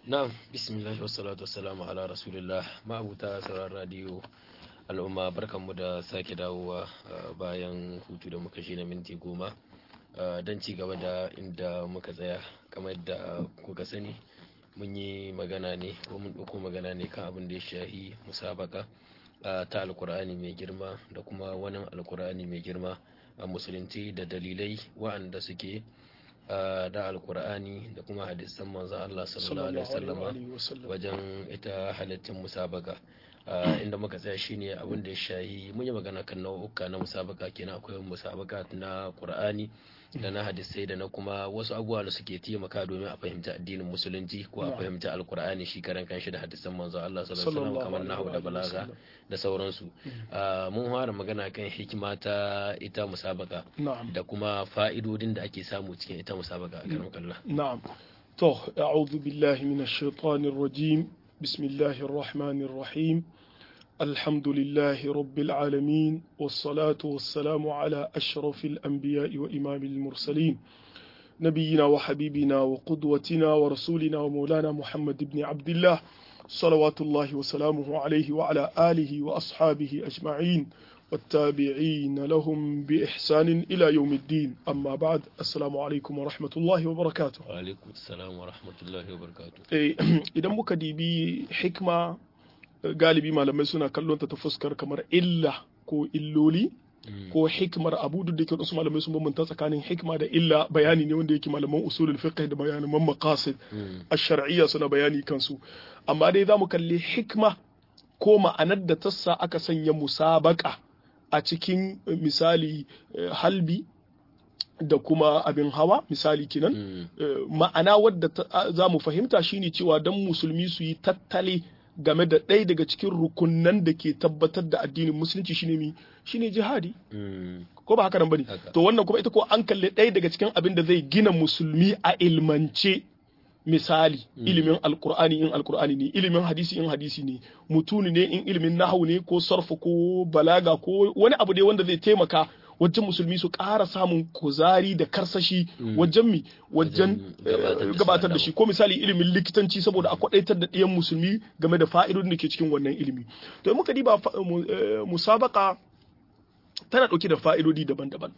na'am bismillah wassalatu wassalamu ala rasulillah ma'abuta sauran radiyo al'umma barkanmu da sake dawowa bayan hutu da muka shi na minti goma don ci gaba da inda muka tsaya kamar da kuka sani mun yi magana ne ko mun ɗauko magana ne kan abin da ya shahi musabaka ta alkur'ani mai girma da kuma wani alkur'ani mai girma a musulunci da dalilai wa'anda suke da alkur'ani da kuma hadisan manzo Allah sallallahu alaihi wasallama wajen ita halittin musabaka inda muka tsaya shine abin da ya shahi mun yi magana kan nau'uka na musabaka kenan akwai musabaka na qur'ani da na hadisai da na kuma wasu abubuwa da suke taimaka domin a fahimci addinin musulunci ko a fahimci alkur'ani shi karan kanshi da hadisan manzo Allah sallallahu alaihi wasallam kamar nahwu da balaga da sauransu mun fara magana kan hikima ta ita musabaka da kuma fa'idodin da ake samu cikin ita musabaka a karan kallon na'am to a'udhu billahi minash shaitanir rajim bismillahir rahmanir rahim الحمد لله رب العالمين والصلاة والسلام على أشرف الأنبياء وإمام المرسلين نبينا وحبيبنا وقدوتنا ورسولنا ومولانا محمد بن عبد الله صلوات الله وسلامه عليه وعلى آله وأصحابه أجمعين والتابعين لهم بإحسان إلى يوم الدين أما بعد السلام عليكم ورحمة الله وبركاته وعليكم السلام ورحمة الله وبركاته إذا مكدي حكمة galibi malamai suna kallon ta ta fuskar kamar illa ko illoli ko hikmar abu duk da ke wasu malamai sun bambanta tsakanin hikma da illa bayani ne wanda yake malaman usulul fiqh da bayanan maqasid ash-shar'iyya suna bayani kansu amma dai zamu kalli hikma ko ma'anar da tassa aka sanya musabaka a cikin misali halbi da kuma abin hawa misali kinan ma'ana wadda za mu fahimta shine cewa dan musulmi su yi tattale game da ɗaya daga cikin rukunan da ke tabbatar da addinin musulunci shine mi shine jihadi ko ba haka nan bane to wannan kuma ita ko an kalle ɗaya daga cikin abin da zai gina musulmi a ilmance misali ilimin alkur'ani in alkur'ani ne ilimin hadisi in hadisi ne mutuni ne in ilimin nahawu ne ko sarfa ko balaga ko wani abu ne wanda zai taimaka wajen musulmi su ƙara samun kuzari da karsashi wajen mi wajen gabatar da shi ko misali ilimin likitanci saboda a kwadaitar da ɗiyan musulmi game da fa'idodin da ke cikin wannan ilimi to muka diba musabaka tana ɗauke da fa'idodi daban-daban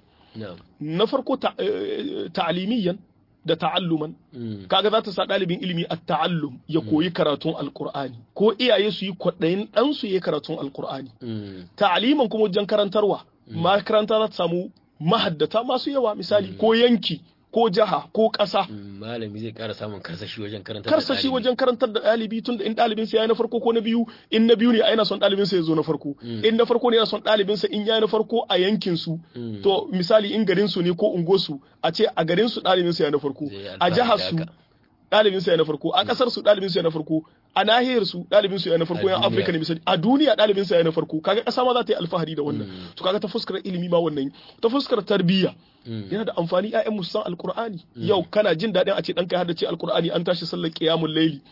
na farko ta'alimiyyan da ta'alluman kaga za ta sa ɗalibin ilimi a ta'allum ya koyi karatun alkur'ani ko iyaye su yi kwaɗayin ɗansu ya yi karatun alkur'ani ta'aliman kuma wajen karantarwa makaranta za ta samu mahaddata masu yawa misali ko yanki ko jaha ko ƙasa. Malami zai ƙara samun karsashi wajen karantar da Karsashi wajen karantar da ɗalibi tun da in ɗalibin sa ya na farko ko na biyu in na biyu ne yana son ɗalibin sa ya zo na farko. In na farko ne yana son ɗalibin sa in ya na farko a yankin su. To misali in garin su ne ko ungo su a ce a garin su ɗalibin sa ya na farko. A jihar su ɗalibin sa ya na farko. A ƙasar su ɗalibin sa ya na farko. a nahiyar su ɗalibin su ya na farko yan Afirka ne misali a duniya ɗalibin sa ya na farko kaga ƙasa ma za ta yi alfahari da wannan to kaga ta fuskar ilimi ma wannan ta fuskar tarbiyya yana da amfani ƴaƴan mu san alqur'ani yau kana jin daɗin a ce ɗanka har da ce alqur'ani an tashi sallar qiyamul layli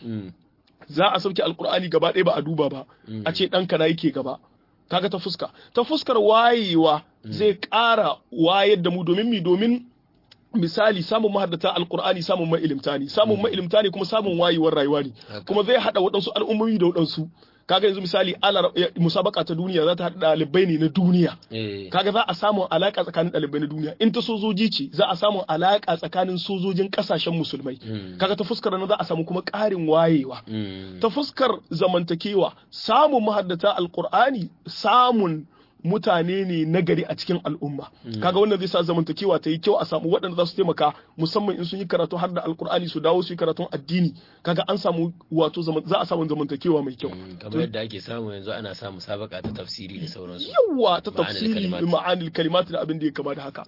za a sauke alqur'ani gaba ɗaya ba a duba ba a ce ɗanka na yake gaba kaga ta fuska ta fuskar wayewa zai ƙara wayar da mu domin mi domin misali samun mahaddata alkur'ani samun ma'ilimta ne samun ma'ilimta ne kuma samun wayewar rayuwa ne kuma zai hada waɗansu al'ummomi da waɗansu kaga yanzu misali alar musabaka ta duniya za ta haɗa ɗalibai ne na duniya kaga za a samu alaƙa tsakanin ɗalibai na duniya in ta sojoji ce za a samu alaƙa tsakanin sojojin ƙasashen musulmai kaga ta fuskar na za a samu kuma ƙarin wayewa ta fuskar zamantakewa samun mahaddata alkur'ani samun mutane ne nagari a cikin al'umma kaga wannan zai sa zamantakewa ta yi kyau a samu waɗanda za su taimaka musamman in sun yi karatu har da alkur'ani su dawo su yi karatun addini kaga an samu wato za a samu zamantakewa mai kyau kamar yadda ake samu yanzu ana samu sabaka ta tafsiri da sauransu yawa ta tafsiri ma'anil kalimat da abin da ya kama da haka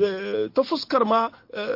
ta fuskar ma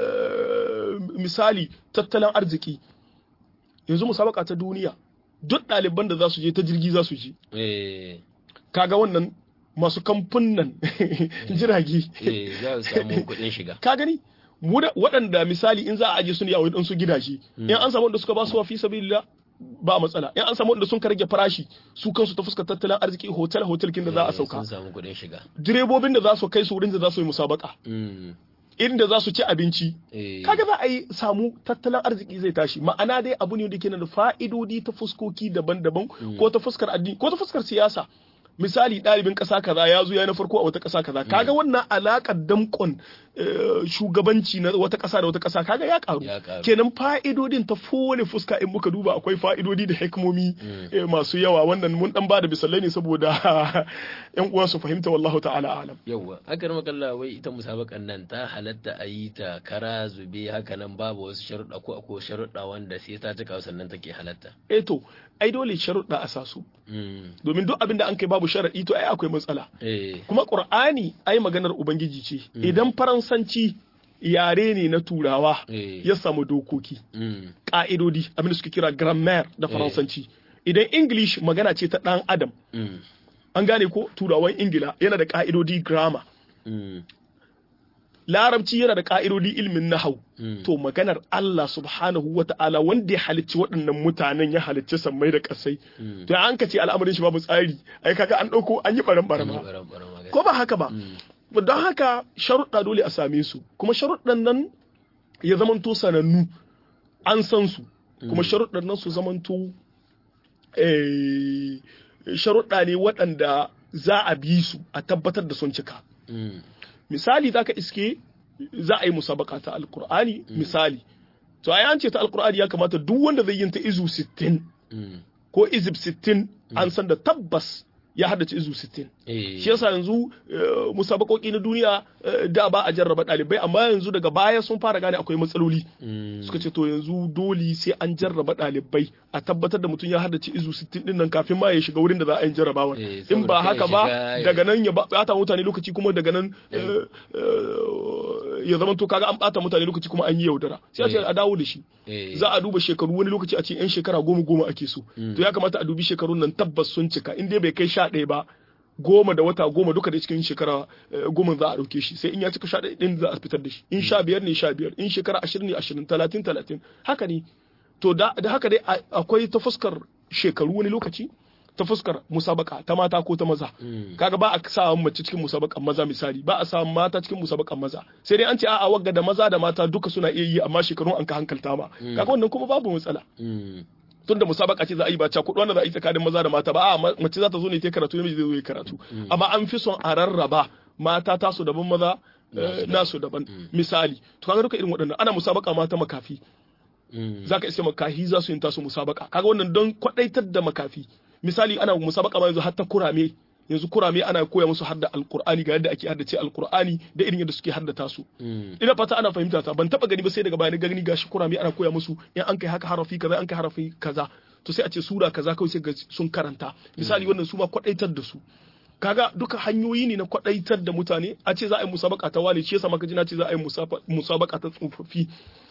misali tattalin arziki yanzu musabaka ta duniya duk ɗaliban da za su je ta jirgi za su je kaga wannan masu kamfunan jirage za su samu kuɗin shiga ka gani waɗanda misali in za a aje su ne a wani su gidaje in an samu wanda suka ba su fi sabilillah ba matsala in an samu wanda sun ka rage farashi su kansu ta fuskar tattalin arziki hotel hotel kin da za a sauka sun samu kuɗin shiga direbobin da za su kai su wurin da za su yi musabaka inda za su ci abinci eh, kaga za a yi samu tattalin arziki zai tashi ma'ana dai abu ne da ke da fa'idodi ta fuskoki daban-daban ko ta fuskar addini ko ta fuskar siyasa misali ɗalibin ƙasa kaza ya zo ya na farko a wata ƙasa kaza kaga wannan alaƙar damƙon eh, shugabanci na wata ƙasa da wata ƙasa kaga ya ƙaru Ya ƙaru. kenan fa'idodin ta kowane fuska in muka duba akwai fa'idodi da hikimomi eh, masu yawa wannan mun dan bada misalai ne saboda yan uwa su fahimta wallahu ta'ala alam yawwa akar makalla wai ita musabakan nan ta halatta a yi ta kara zube haka nan babu wasu sharuɗa ko akwai sharuɗa wanda sai ta cika sannan take halatta eh to ai dole sharuɗa a sa su Mm, domin duk abin da an kai babu sharaɗi to ai akwai matsala eh, kuma qur'ani ai maganar ubangiji ce idan faransanci yare ne na turawa eh, ya samu dokoki mm, ka'idodi abin da suke kira grammar da faransanci idan english magana ce ta ɗan adam mm, an gane ko turawan ingila yana da ka'idodi grammar mm, larabci yana da ka'idodi ilmin nahau mm. to maganar Allah subhanahu wa ta'ala wanda ya halicci waɗannan mutanen ya halicci sammai da ƙasai Mm. to an ka ce al'amarin shi babu tsari ai kaga an ɗauko an yi ɓaran An yi ɓarama ɓaran-ɓaran magana. ko ba haka ba Mm, don haka sharuɗa dole a same su kuma sharuɗan nan ya zamanto sanannu an san su kuma sharuɗan nan su zamanto eh, sharuɗa ne waɗanda za a bi su a tabbatar da sun cika mm, misali za ka iske za a yi musabaka ta alkur'ani misali to ai an ce ta alkur'ani ya kamata duk wanda zai yin ta izu 60 mm, ko izib 60 an san da tabbas ya haddace izu 60 eh, shi yasa yanzu eh, musabakoki na duniya eh, da ba a jarraba ɗalibai amma yanzu daga baya sun fara gane akwai matsaloli mm, suka ce to yanzu dole sai an jarraba ɗalibai a tabbatar da mutum ya haddace izu 60 din nan kafin ma ya shiga wurin da za a yi jarrabawar Eh, in ba saboda kai haka ya ba shiga- daga nan ya bata mutane lokaci kuma daga nan eh, eh, ya zama to kaga an bata mutane lokaci kuma an yi yaudara sai a ce Eh. a dawo da shi eh, za a duba shekaru wani lokaci a ce yan shekara goma goma ake so to ya kamata a dubi shekarun nan tabbas sun cika in dai bai kai sha ɗaya ba goma da wata goma duka da cikin shekara eh, goma za a ɗauke shi sai in ya cika sha ɗaya ɗin za a fitar da shi in sha biyar ne sha biyar in shekara ashirin ne ashirin talatin talatin haka ne to da da haka dai a- akwai ta fuskar shekaru wani lokaci ta fuskar musabaka ta mata ko ta maza mm, kaga ba a sa mace cikin musabakan maza misali ba a sa mata cikin musabakan maza sai dai an ce a'a wagga da maza da mata duka suna iya yi amma shekarun an ka hankalta ma kaga wannan kuma babu matsala mm, tunda musabaka ce za a yi ba cakuɗu wanda za a yi tsakanin maza da mata ba a mace za ta zo ne ta karatu namiji zai zo ya karatu amma an fi son a rarraba mata tasu daban maza eh, nasu daban misali to kaga duka irin waɗannan ana musabaka mata makafi mm, zaka iske makahi za su yin tasu musabaka kaga wannan don kwadaitar da makafi misali ana musabaka ma yanzu har ta kurame yanzu kurame ana koya musu hadda alqur'ani ga yadda ake haddace alqur'ani da irin yadda suke haddata su mm, ina fata ana fahimta ta ban taba gani ba sai daga baya ni gani gashi kurame ana koya musu in an kai haka harafi kaza an kai harafi kaza to sai a ce sura kaza kawai sai ga sun karanta misali wannan su ma kwadaitar da su kaga duka hanyoyi ne na kwadaitar da mutane a ce za a yi musabaka ta wale shi yasa maka ji na ce za a yi musaba- musabaka ta tsofaffi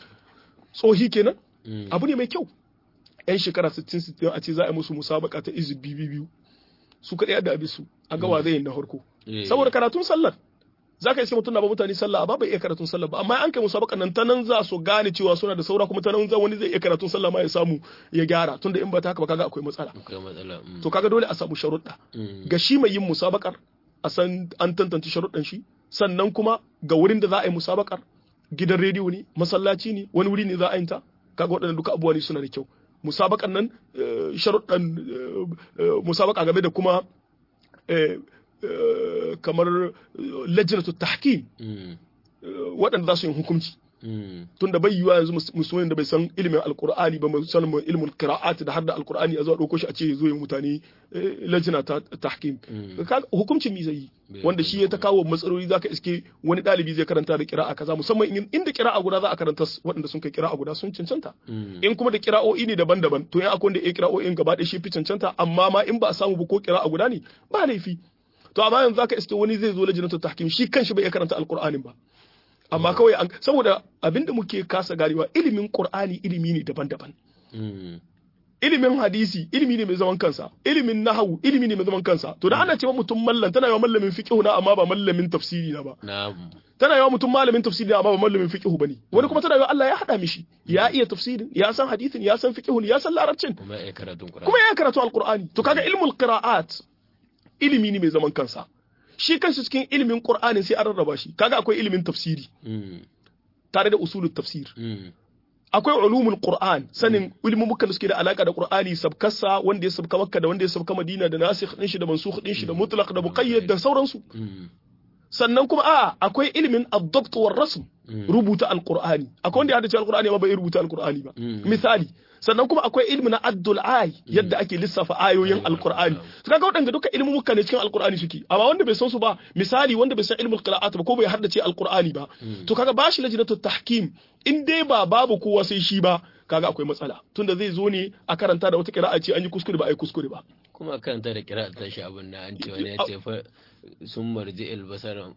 tsohi kenan mm, abu ne mai kyau yan shekara 60-60 a ce za a yi musu musabaka ta izu biyu biyu su kaɗai da abisu a gawa zai yi na farko eh, saboda karatun sallar za ka iske mutum na ba mutane sallah amma bai iya karatun sallah ba amma an kai musabaka nan ta nan za su gane cewa suna da saura kuma ta nan za wani zai iya karatun sallah ma ya samu ya gyara tunda in ba ta haka ba kaga akwai matsala akwai matsala mm, to kaga dole a samu sharuɗa mm, ga shi mai yin musabakar a san an tantance sharuɗan shi sannan kuma ga wurin da za a yi musabakar gidan rediyo ne masallaci ne wani wuri ne za a yi ta kaga waɗannan duka abubuwa ne suna da kyau musabakan nan eh, sharuɗan eh, eh, musabaka game da kuma eh, eh, kamar eh, lajnatu tahkim mm, eh, waɗanda za su yi hukunci mm, tunda bai yiwa yanzu mus- musulmin da bai san ilimin alkur'ani ba mai sanin ilimin qira'at da har da alkur'ani a zuwa ɗauko shi a ce zo yi mutane eh, lajina ta tahkim Mm. Kaga hukuncin mi zai yi Bai wanda san shi ya ta kawo matsaloli zaka iske wani ɗalibi zai karanta da qira'a kaza musamman in- inda qira'a guda za a karanta s- waɗanda sun kai qira'a guda sun cancanta mm, in kuma da qira'o'i ne daban-daban to in akwai wanda ya qira'o'in gaba ɗaya shi fi cancanta amma ma in ba a samu ba ko qira'a guda ne ba laifi to amma yanzu zaka iske wani zai zo lajinatu tahkim shi kanshi bai iya karanta alkur'anin ba amma kawai an saboda abinda muke kasa ganewa ilimin qur'ani ilimi ne daban-daban mm, ilimin hadisi ilimi ne mai zaman kansa ilimin nahawu ilimi ne mai zaman kansa to da ana cewa mutum mallan tana yawa mallamin fiqh na amma ba mallamin tafsiri na ba na tana yawa mutum malamin tafsiri na amma ba mallamin fiqh bane wani kuma tana yawa Allah ya hada mishi ya iya tafsirin ya san hadisin ya san fiqh ya san larabcin kuma ya karatun Qur'ani kuma ya karatu alqur'ani to kaga ilmul qira'at ilimi ne mai zaman kansa shi kanshi cikin ilimin qur'ani sai an rarraba shi kaga akwai ilimin tafsiri tare da usulul tafsir akwai ulumul qur'an sanin ilmumukan da suke da alaka da qur'ani sabkasa wanda ya sabka makka da wanda ya sabka madina da nasikh din shi da mansukh din shi da mutlaq da muqayyad da sauransu sannan kuma a akwai ilimin ad-dabt war rasm rubuta alqur'ani akwai wanda ya hadace alqur'ani amma bai rubuta alqur'ani ba misali sannan kuma akwai ilmi na addul ay yadda ake lissafa ayoyin alqur'ani to kaga wadanda duka ilmin muka ne cikin alqur'ani suke amma wanda bai san su ba misali wanda bai san ilmul qira'at ba ko bai haddace alqur'ani ba to kaga bashi lajnatu tahkim in dai ba babu kowa sai shi ba kaga akwai matsala tunda zai zo ne a karanta da wata qira'a ce an yi kuskure ba ai kuskure ba kuma karanta da qira'a ta shi abin nan an ce wani ya ce fa sun marji albasar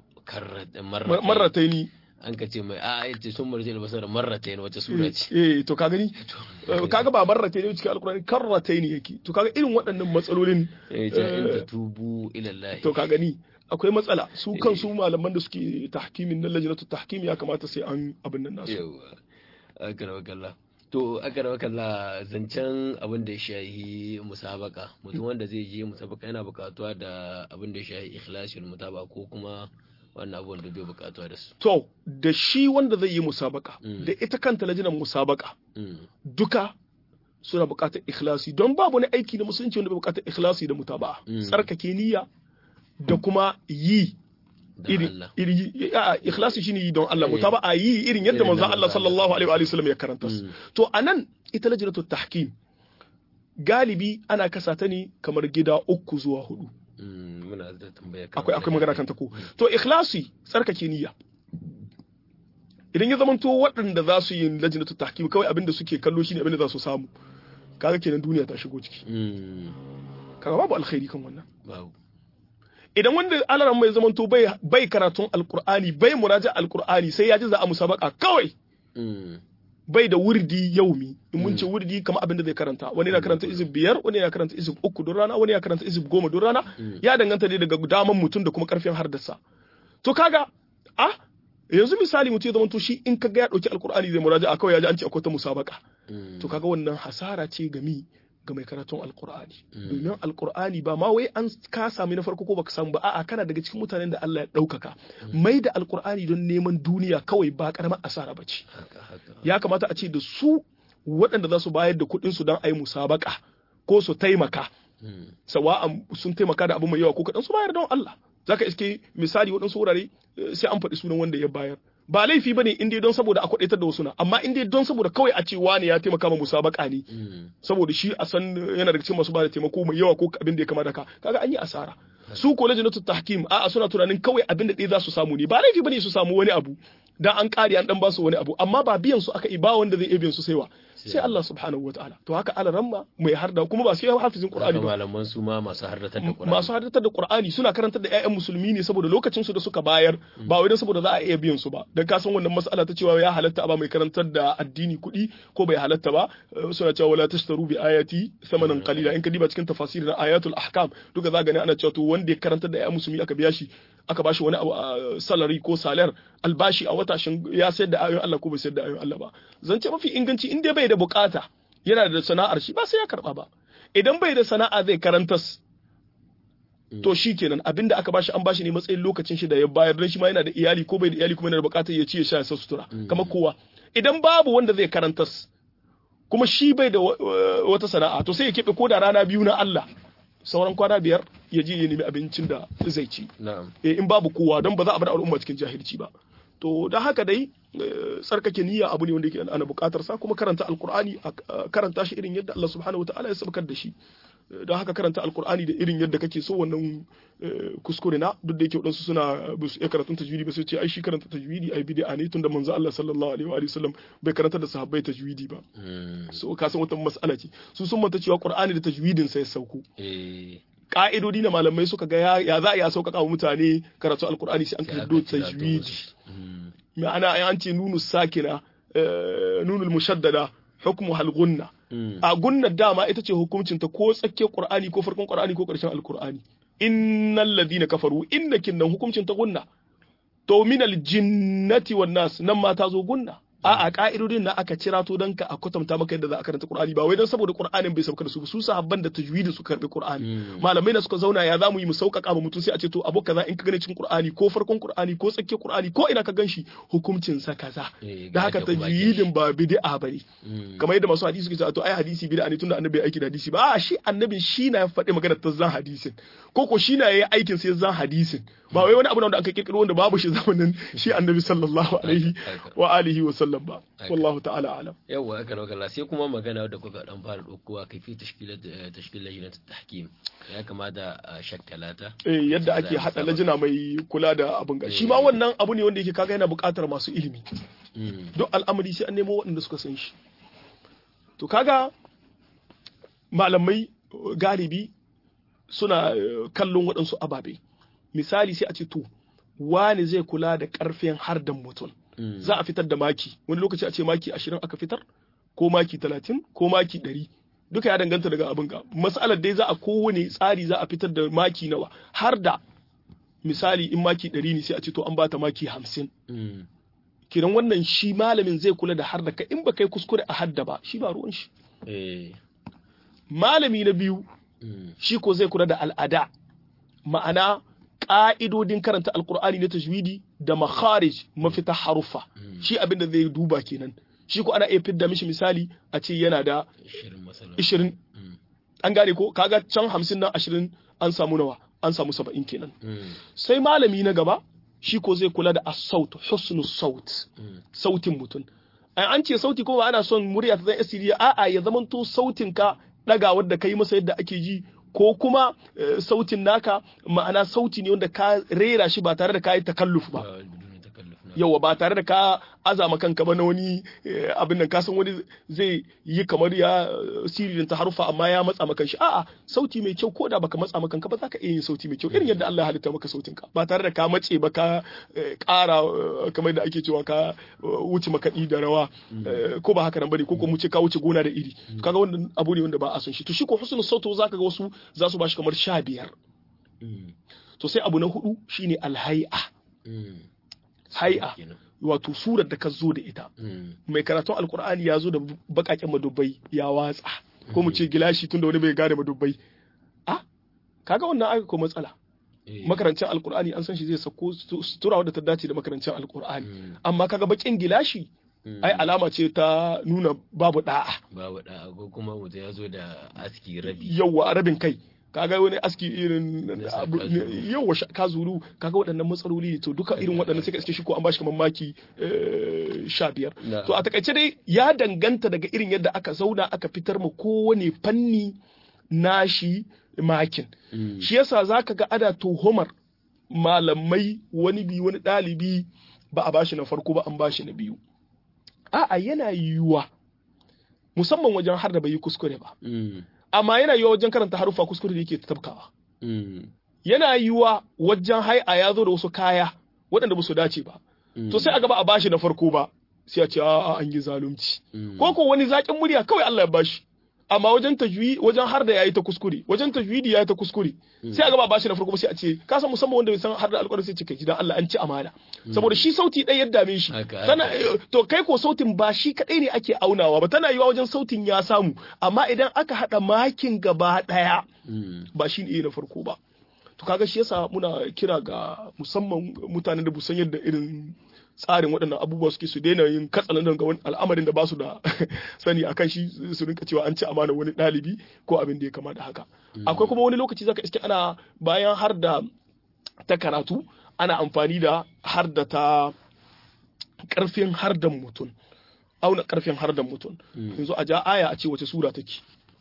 marrataini an ka ce mai a ya ce sun marji albasar marrataini wata sura ce eh to ka gani kaga ba marrataini cikin alkurani karrataini yake to kaga irin waɗannan matsalolin eh ta in ta tubu ila Allah to ka gani akwai matsala su kansu malaman da suke tahkimin na lajnatu tahkim ya kamata sai an abin nan nasu yawa akara wakalla to akara wakalla zancen abin da ya shahi musabaka mutum wanda zai je musabaka yana bukatuwa da abin da ya shahi ikhlasul mutaba ko kuma wannan abubuwan da bai bukatuwa da su to da shi wanda zai yi musabaka da ita kanta lajinan musabaka duka suna bukatar ikhlasi don babu wani aiki na musulunci wanda bai bukatar ikhlasi da mutaba'a tsarkake niyya da kuma yi iri ikhlasi shine yi don Allah mutaba'a yi irin yadda manzon Allah sallallahu alaihi wa sallam ya karanta to anan ita lajnatu tahkim galibi ana kasa ta ne kamar gida uku zuwa hudu muna da tambaya akwai akwai magana kan ta ko to ikhlasi tsarkake niyya idan ya zamanto waɗanda za su yi lajnatu tahkim kawai abinda suke kallo shine abinda za su samu kaga kenan duniya ta shigo ciki kaga babu alkhairi kan wannan babu idan wanda alaran mai zamanto bai bai karatun alqur'ani bai muraja alqur'ani sai ya ji za a musabaka kawai bai da wurdi yaumi in mun ce wurdi kamar abin da zai karanta wani yana karanta izib biyar wani yana karanta izib uku don rana wani yana karanta izib goma don rana ya danganta ne daga daman mutum da kuma karfin hardarsa to kaga ah yanzu misali mutum ya zama to shi in kaga ya dauki alkur'ani zai muraja a kawai ya ji an ce akwai ta musabaka to kaga wannan hasara ce ga mi ga mai karatun alkur'ani domin alkur'ani ba ma wai an ka sami na farko ko baka samu ba a'a kana daga cikin mutanen da Allah ya ɗaukaka mai da alkur'ani don neman duniya kawai ba karamar asara ba ce ya kamata a ce da su waɗanda za su bayar da kuɗin su don a yi musabaka ko su taimaka sawa'an sun taimaka da abu mai yawa ko kaɗan su bayar don Allah zaka iske misali waɗansu wurare sai an faɗi sunan wanda ya bayar ba laifi bane in dai don saboda a kwadaitar da wasu na amma in dai don saboda kawai a ce wani ya taimaka ma musabaka ne saboda shi a san yana daga cikin masu ba da taimako mai yawa ko abin da ya kamata ka kaga an yi asara su ko lajnatu tahkim a'a suna tunanin kawai abin da ɗaya za su samu ne ba laifi bane su samu wani abu dan an kare an dan ba su wani abu amma ba biyan su aka yi ba wanda zai iya biyan su sai wa sai Allah subhanahu wataala to haka alaramma mai harda kuma ba sai hafizin Qur'ani ba malaman su ma masu hardatar da Qur'ani masu hardatar da Qur'ani suna karantar da ƴaƴan musulmi ne saboda lokacin su da suka bayar ba wai dan saboda za a iya biyan su ba dan ka san wannan mas'ala ta cewa ya halatta a ba mai karantar da addini kuɗi ko bai halatta ba suna cewa wala tashtaru bi ayati thamanan qalila in ka diba cikin tafasir na ayatul ahkam duka za gani ana cewa to wanda ya karantar da ƴaƴan musulmi aka biya shi aka bashi wani abu salary ko salar albashi a wata shin ya sayar da ayoyin Allah ko bai sayar da ayoyin Allah ba zance mafi inganci in dai bai da bukata yana da sana'ar shi ba sai ya karba ba idan bai da sana'a zai karantas to shi kenan abinda aka bashi an bashi ne matsayin lokacin shi da ya bayar dan shi ma yana da iyali ko bai da iyali kuma yana da bukatar ya ci ya sha ya sutura kamar kowa idan babu wanda zai karantas kuma shi bai da wata sana'a to sai ya keɓe ko da rana biyu na Allah sauran kwana biyar ya je ya nemi abincin da zai ci in babu kowa don ba za a bar al'umma cikin jahilci ba to da haka dai tsarkake niyya abu ne wanda yake ana bukatar sa kuma karanta alkur'ani karanta shi irin yadda Allah subhanahu wataala ya sabkar da shi don haka karanta alkur'ani da irin yadda kake so wannan kuskure na duk da yake wadansu suna ba su iya karatun tajwidi ba sai ce ai shi karanta tajwidi ai bid'a ne tunda manzo Allah sallallahu alaihi wa sallam bai karanta da sahabbai tajwidi ba so ka san wata mas'ala ce su sun manta cewa qur'ani da tajwidin sai sauko ka'idodi na malamai suka ga ya za a iya sauƙaƙa wa mutane karatu alkur'ani sai an kaddo tajwidi ma'ana an ce nunu sakina nunul mushaddada hukmu hal gunna a gunna dama ita ce hukuncin ta ko tsakiyar qur'ani ko farkon qur'ani ko karshen alkur'ani innal ladina kafaru innakin nan hukuncin ta gunna to minal jinnati wan nas nan ma ta zo gunna a'a ka'idodin na aka cira to dan ka a kwatanta maka yadda za a karanta Qur'ani ba wai dan saboda Qur'anin bai sauka da su ba su sahabban da tajwidi su karbi Qur'ani malamai na suka zauna ya zamu yi mu sauƙaƙa ba mutum sai a ce to abu kaza in ka gane cikin Qur'ani ko farkon Qur'ani ko tsakiyar Qur'ani ko ina ka ganshi hukuncin sa kaza da haka tajwidin ba bid'a bane kamar yadda masu hadisi suke cewa to ai hadisi bid'a ne tunda annabi aiki da hadisi ba a shi annabin shi na faɗi magana ta zan hadisin ko ko shi na yayi aikin sai zan hadisin ba wai wani abu da aka kirkiro wanda babu shi zamanin shi annabi sallallahu alaihi wa alihi wa sallam ba wallahu ta'ala alam yawa aka nauka sai kuma magana da kuka dan fara dokuwa kai fi tashkilat tashkil lajnat tahkim ya kamata a shakkalata eh yadda ake hada lajina mai kula da abin ga shi ma wannan abu ne wanda yake kaga yana buƙatar masu ilimi duk al'amari sai an nemo waɗanda suka san shi to kaga malamai galibi suna kallon waɗansu ababe misali sai a ce to wani zai kula da ƙarfin hardan mutum za a fitar da maki wani lokaci a ce maki ashirin aka fitar ko maki talatin ko maki ɗari duka ya danganta daga abin ga matsalar dai za a kowane tsari za a fitar da maki nawa har da misali in maki ɗari ne sai a ce to an bata maki hamsin kiran wannan shi malamin zai kula da har da ka in ba kai kuskure a hadda ba shi ba ruwan shi malami na biyu shi ko zai kula da al'ada ma'ana ƙa'idodin karanta alkur'ani na tajwidi da makharij mafita haruffa shi abin da zai duba kenan shi ko ana iya fidda mishi misali a ce yana da 20 an gane ko kaga can 50 nan 20 an samu nawa an samu 70 kenan sai malami na gaba shi ko zai kula da as-saut husnu saut sautin mutum an ce sauti ko ba ana son murya ta zai asiri a'a ya zamanto sautin ka dagawar da kai masa yadda ake ji ko kuma sautin naka ma'ana sauti ne wanda ka rera shi ba tare da ka yi takalluf ba yawa ba tare da ka azama kanka ba na wani abin nan kasan wani zai yi kamar ya siririn ta harufa amma ya matsa maka shi a'a sauti mai kyau ko da baka matsa maka kanka ba za ka iya yin sauti mai kyau irin yadda Allah ya halitta maka sautin ka ba tare da ka matse ba ka ƙara kamar da ake cewa ka wuce makaɗi da rawa ko ba haka nan bane ko ko mu ce ka wuce gona da iri kaga wannan abu ne wanda ba a son shi to shi ko husnul sautu zaka ga wasu za su bashi kamar sha biyar to sai abu na hudu shine alhai'a hai'a wato surar da ka zo da ita mai karatun alkur'ani ya zo da bakaken madubbai ya watsa ko mu ce gilashi tunda wani bai gane madubbai a kaga wannan aka ko matsala makarancin alkur'ani an san shi zai sako sutura wadda ta dace da makarancin alkur'ani amma kaga bakin gilashi ai alama ce ta nuna babu da'a babu da'a ko kuma mutum ya zo da aski rabi yawa rabin kai kaga wani aski irin yawa ka zuru kaga waɗannan matsaloli to duka irin waɗannan sai ka iske shi ko an bashi kamar maki sha biyar to a takaice dai ya danganta daga irin yadda aka zauna aka fitar ma kowane fanni nashi makin shi yasa zaka ga ada tuhumar malamai wani bi wani ɗalibi ba a bashi na farko ba an bashi na biyu a'a yana yiwuwa musamman wajen har da bai yi kuskure ba amma yana yiwuwa wajen karanta harufa kuskure da yake tabkawa yana yiwuwa wajen hai'a ya zo da wasu kaya waɗanda ba su dace ba to sai a gaba a bashi na farko ba sai a ce a an yi zalunci ko ko wani zaƙin murya kawai Allah ya bashi amma wajen tajwi wajen har da yayi ta kuskure wajen tajwidi yayi ta kuskure sai a gaba bashi na farko sai a ce ka san musamman wanda bai san har da alƙur'ani sai ce kai gidan Allah an ci amana saboda shi sauti ɗaya ya dame shi tana to kai ko sautin ba shi kadai ne ake aunawa ba tana yiwa wajen sautin ya samu amma idan aka hada makin gaba ɗaya ba shi ne na farko ba to kaga shi yasa muna kira ga musamman mutanen da busan yadda irin tsarin waɗannan abubuwa suke su daina yin katsalandan ga wani al'amarin da ba su da sani a kan shi su rinka cewa an ci amana wani ɗalibi ko abin da ya kama da haka akwai kuma wani lokaci zaka iske ana bayan har da ta karatu ana amfani da har da ta ƙarfin har da mutum auna ƙarfin har da mutum yanzu a ja aya a ce wace sura take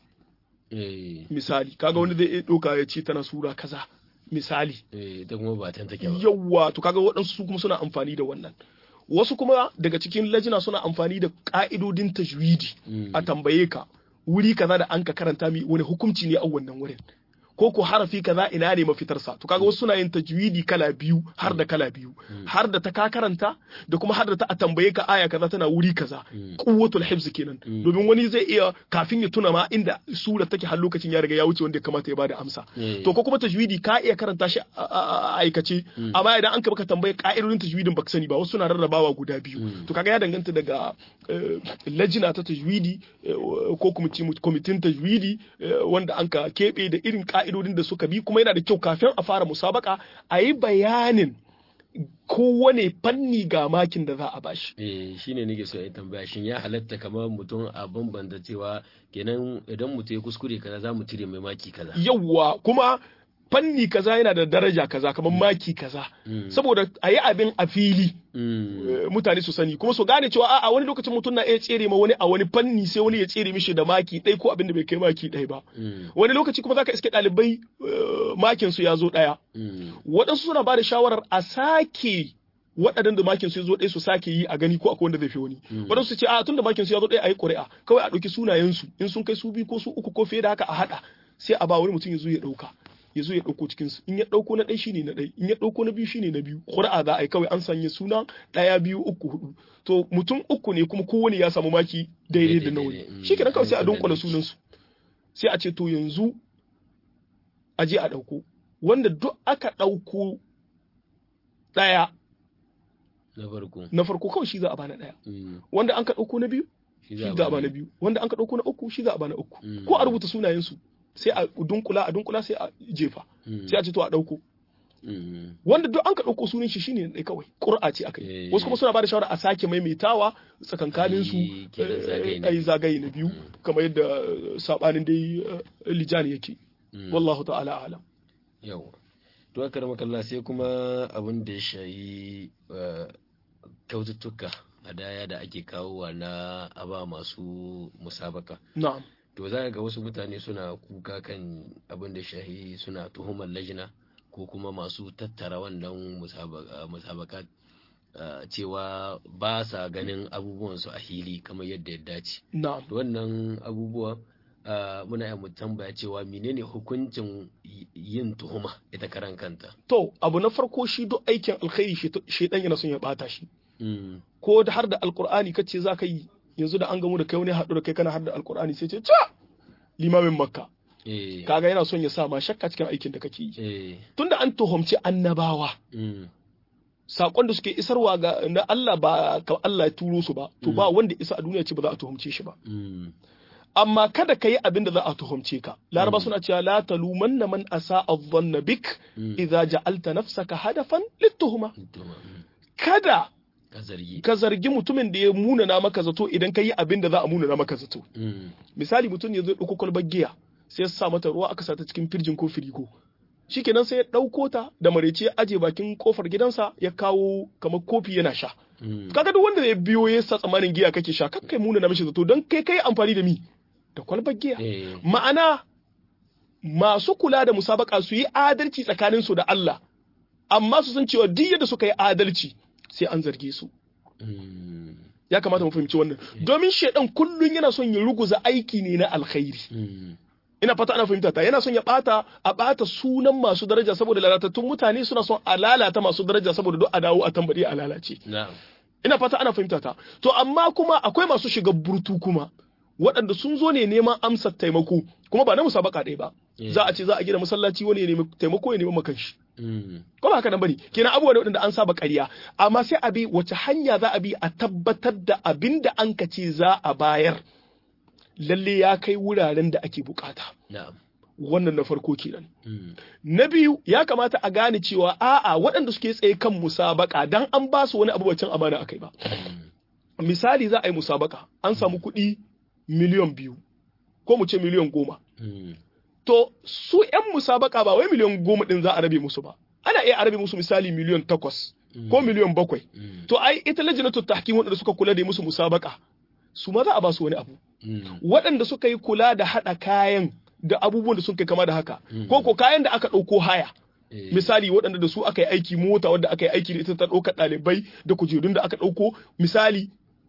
misali kaga wani zai ɗauka ya ce tana sura kaza misali da kuma ba tan take ba yawa to kaga waɗansu su kuma suna amfani da wannan wasu kuma daga cikin lajina suna amfani da ka'idodin tajwidi a tambaye ka wuri kaza da an ka karanta mi wani hukunci ne a wannan wurin ko ko harafi kaza ina ne mafitarsa to kaga wasu suna yin tajwidi kala biyu har da kala biyu har da ta ka karanta da kuma har da ta a tambaye ka aya kaza tana wuri kaza quwwatul hifz kenan domin wani zai iya kafin ya tuna ma inda sura take har lokacin ya riga ya wuce wanda ya kamata ya bada amsa to ko kuma tajwidi ka iya karanta shi a aikace amma idan an ka baka tambaye ka'idodin tajwidin baka sani ba wasu suna rarrabawa guda biyu to kaga ya danganta daga lajina ta tajwidi ko kwamitin tajwidi wanda an ka keɓe da irin ka'idodin da suka bi kuma yana da kyau kafin a fara musabaka a yi bayanin kowane fanni ga makin da za a bashi. Eh shine nake so in tambaya shin ya halatta kamar mutum a bambanta cewa kenan idan mutum ya kuskure kaza za mu cire mai maki kaza. Yawwa kuma fanni kaza yana da daraja kaza kamar maki kaza saboda a yi abin a fili mutane su sani kuma su gane cewa a wani lokacin mutum na iya tsere ma wani a wani fanni sai wani ya tsere mishi da maki ɗaya ko abin da bai kai maki ɗaya ba wani lokaci kuma zaka iske ɗalibai makin su ya zo ɗaya waɗansu suna ba da shawarar a sake waɗannan da makin su ya zo ɗaya su sake yi a gani ko akwai wanda zai fi wani waɗansu su ce a tun da makin su ya zo ɗaya a yi ƙuri'a kawai a ɗauki sunayensu in sun kai su biyu ko su uku ko fiye da haka a haɗa sai a ba wani mutum ya zo ya ɗauka ya zo ya ɗauko cikin su in ya ɗauko na ɗaya shine na ɗaya in ya ɗauko na biyu shine na biyu ƙuri'a za a yi kawai an sanya suna ɗaya biyu uku hudu to mutum uku ne kuma kowane ya samu maki daidai da na wani shi kenan kawai sai a dunkula sunan su sai a ce to yanzu a je a ɗauko wanda duk aka ɗauko ɗaya na farko na farko kawai shi za a bana ɗaya wanda an ka ɗauko na biyu shi za a bana biyu wanda an ka ɗauko na uku shi za a bana uku ko a rubuta sunayen su sai a dunkula a dunkula sai a jefa sai a ce to a dauko wanda duk an ka dauko sunan shi shine dai kawai qur'a ce akai wasu kuma suna bada shawara a sake maimaitawa tsakankanin su ai zagaye na biyu kamar yadda sabanin dai lijani yake wallahu ta'ala alam yawa to aka rama kalla sai kuma abin da ya shayi kyaututtuka hadaya da ake kawowa na aba masu musabaka na'am to za ga wasu mutane suna kuka kan abin da shahi suna tuhumar lajina ko kuma masu tattara wannan musabaka cewa ba sa ganin abubuwansu a hili kamar yadda ya dace. wannan abubuwa muna yi tambaya cewa menene hukuncin yin tuhuma ita karan kanta. To, abu na farko shi duk aikin alkhairi shaidan yana son ya bata shi. Ko da har da alkur'ani kace za ka yi yanzu da an gamu da kai wani haɗu da kai kana har da alkur'ani sai ce ca limamin makka kaga yana son ya sa ma shakka cikin aikin da kake yi tunda an tuhumci annabawa sakon da suke isarwa ga na Allah ba ka Allah ya turo su ba to ba wanda isa a duniya ce ba za a tuhumce shi ba amma kada ka yi abin da za a tuhumce ka laraba suna cewa la talumanna man asa adh-dhanna bik idza ja'alta nafsaka hadafan lit-tuhuma kada ka zargi mutumin da ya munana maka zato idan ka yi abin da za a munana maka zato misali mutum ya zo ɗauko kwalbar giya sai ya sa mata ruwa aka sa ta cikin firjin ko firigo shikenan sai ya ɗauko ta da marece ya aje bakin kofar gidansa ya kawo kamar kofi yana sha kaga duk wanda ya biyo ya sa tsamanin giya kake sha kakkai munana mishi zato don kai kai amfani da mi da kwalbar giya ma'ana masu kula da musabaka su yi adalci tsakaninsu da Allah amma su san cewa duk yadda suka yi adalci sai an zarge su. Ya kamata mu fahimci wannan. Domin shaidan kullum yana son ya ruguza aiki ne na alkhairi. Ina fata ana fahimta ta yana son ya bata a bata sunan masu daraja saboda lalatattun mutane suna son a lalata masu daraja saboda duk a dawo a tambari a lalace. Ina fata ana fahimta ta. To amma kuma akwai masu shiga burtu kuma waɗanda sun zo ne neman amsar taimako kuma ba na musabaka ɗaya ba. Za a ce za a gina masallaci wani ya nemi taimako ya nemi makanshi. Ko ba haka nan bane kenan abubuwa da waɗanda an saba ƙarya amma sai a bi wace hanya za a bi a tabbatar da abin da an ka ce za a bayar lalle ya kai wuraren da ake bukata. Wannan na farko kenan. Na biyu ya kamata a gane cewa a'a waɗanda suke tsaye kan musabaka dan an ba su wani abu bacin amana akai ba. Misali za a yi musabaka an samu kuɗi miliyan biyu ko mu ce miliyan goma. to su ‘yan musabaka ba wai miliyan goma ɗin za a rabe musu ba ana iya rabe musu misali miliyan takwas ko miliyan bakwai to ai ita lajinatu tahkim waɗanda suka kula da musu musabaka su ma za a ba su wani abu waɗanda suka yi kula da haɗa kayan da abubuwan da sun kai kama da haka ko ko kayan da aka ɗauko haya misali waɗanda da su aka yi aiki mota wadda aka yi aiki da ita ta ɗauka ɗalibai da kujerun da aka ɗauko misali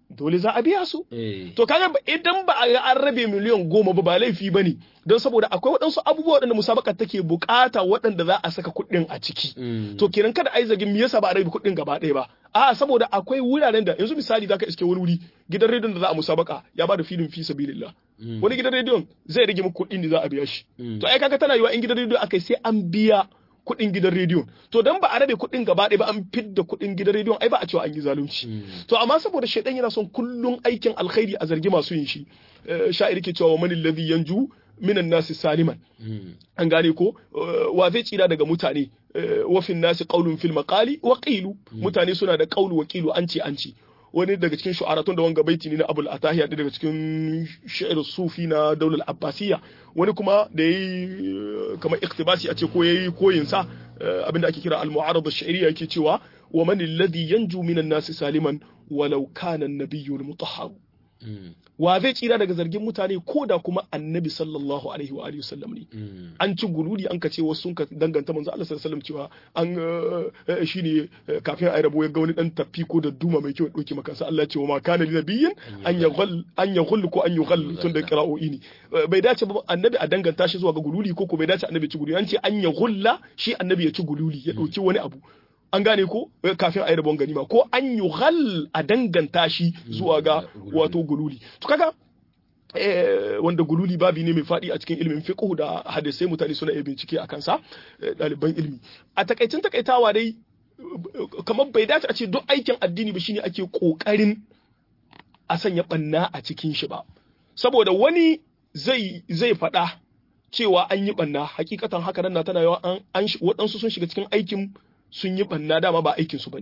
dole za a biya su eh to kaga ba- idan ba a ga an rabe miliyan goma ba ba laifi ba ne don saboda akwai waɗansu abubuwa waɗanda musabaka take bukata waɗanda za a saka kuɗin a ciki mm, to kenan kada ai zagin me yasa ba a rabe kuɗin gaba ɗaya ba a saboda akwai wuraren da yanzu misali zaka iske wani wuri gidan rediyon da za a musabaka ya ba da filin fi sabilillah mm, wani gidan rediyon zai rage muku kuɗin da za a biya shi mm, to ai kaga tana yiwa in gidan rediyo akai sai an biya kuɗin gidan rediyon to dan ba a rabe kuɗin gaba ɗaya ba an fidda kuɗin gidan rediyon ai ba a cewa an yi zalunci mm, to amma saboda shaidan yana son kullun aikin alkhairi a zargi masu yin shi eh, sha'ir ke cewa man alladhi yanju minan nasi saliman mm, an gane ko eh, wa zai tsira daga mutane eh, wa fin nasi qaulun fil maqali wa qilu mutane suna da qaulu wa qilu an ce an ce wani daga cikin shu'aratun da wanga baiti ne na Abul Atahiya ɗaya daga cikin shi'ir sufi na daular Abbasiyya wani kuma da yayi eh, kamar iktibasi a ce ko yayi koyin sa eh, abinda ake kira al-mu'arad ash-shi'riyya yake cewa wa man alladhi yanju minan nasi saliman walau kana an-nabiyyu al-mutahhar mm, wa zai tsira daga zargin mutane ko da kuma annabi sallallahu alaihi wa alihi wasallam ne mm, an ci gululi an ka ce wasu sun ka danganta manzo Allah sallallahu alaihi wasallam cewa an eh, shine eh, kafin ayi rabo ya ga wani dan tafi ko da duma mai kyau ya doki maka Allah ya ce wa ma kana li nabiyyin an yaghall an yaghall ko an yughall tun da qira'o'i ne Eh, bai dace ba annabi a danganta shi zuwa ga gululi ko ko bai dace annabi ya ci gululi an ce an yaghulla shi annabi ya ci gululi ya doki wani abu an gane ko eh, kafin ayi rabon ganima ko an yughall a danganta shi zuwa ga Gululi. wato gululi to kaga eh, wanda gululi babi ne mai faɗi a cikin ilimin fiqh da hadisai mutane suna iya bincike a kansa eh, ɗaliban ilimi a takaicin takaitawa dai eh, kamar bai dace a ce duk aikin addini ba shine ake kokarin a sanya banna a cikin shi ba saboda wani zai zai faɗa cewa an yi banna hakikatan haka nan na tana yawa an, an shi- waɗansu sun shiga cikin aikin sun yi banna dama ba aikin su bane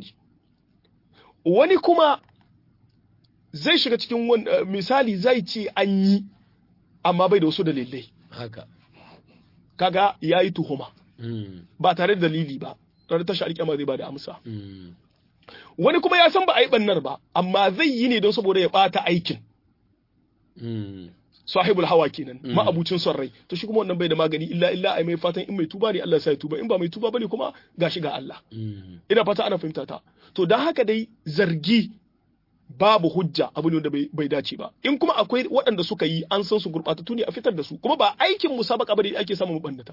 wani kuma zai shiga cikin wani eh, misali zai ce an yi amma bai da wasu dalilai haka kaga ya yi tuhuma mm, ba tare da dalili ba ranar tashi alƙiyama zai ba da amsa mm, wani kuma ya san ba a yi bannar ba amma zai yi ne don saboda ya ɓata aikin mm, sahibul hawa kenan Mm. ma'abucin son rai to shi kuma wannan bai da magani illa illa ai mai fatan in mai tuba ne Allah ya sa ya tuba in ba mai tuba bane kuma gashi ga Allah mm, ina fata ana fahimta ta to dan haka dai zargi babu hujja abu ne wanda bai, bai dace ba in kuma akwai waɗanda suka yi an san su gurɓatattu ne a fitar da su kuma ba aikin musabaka bane da ake samun mabannata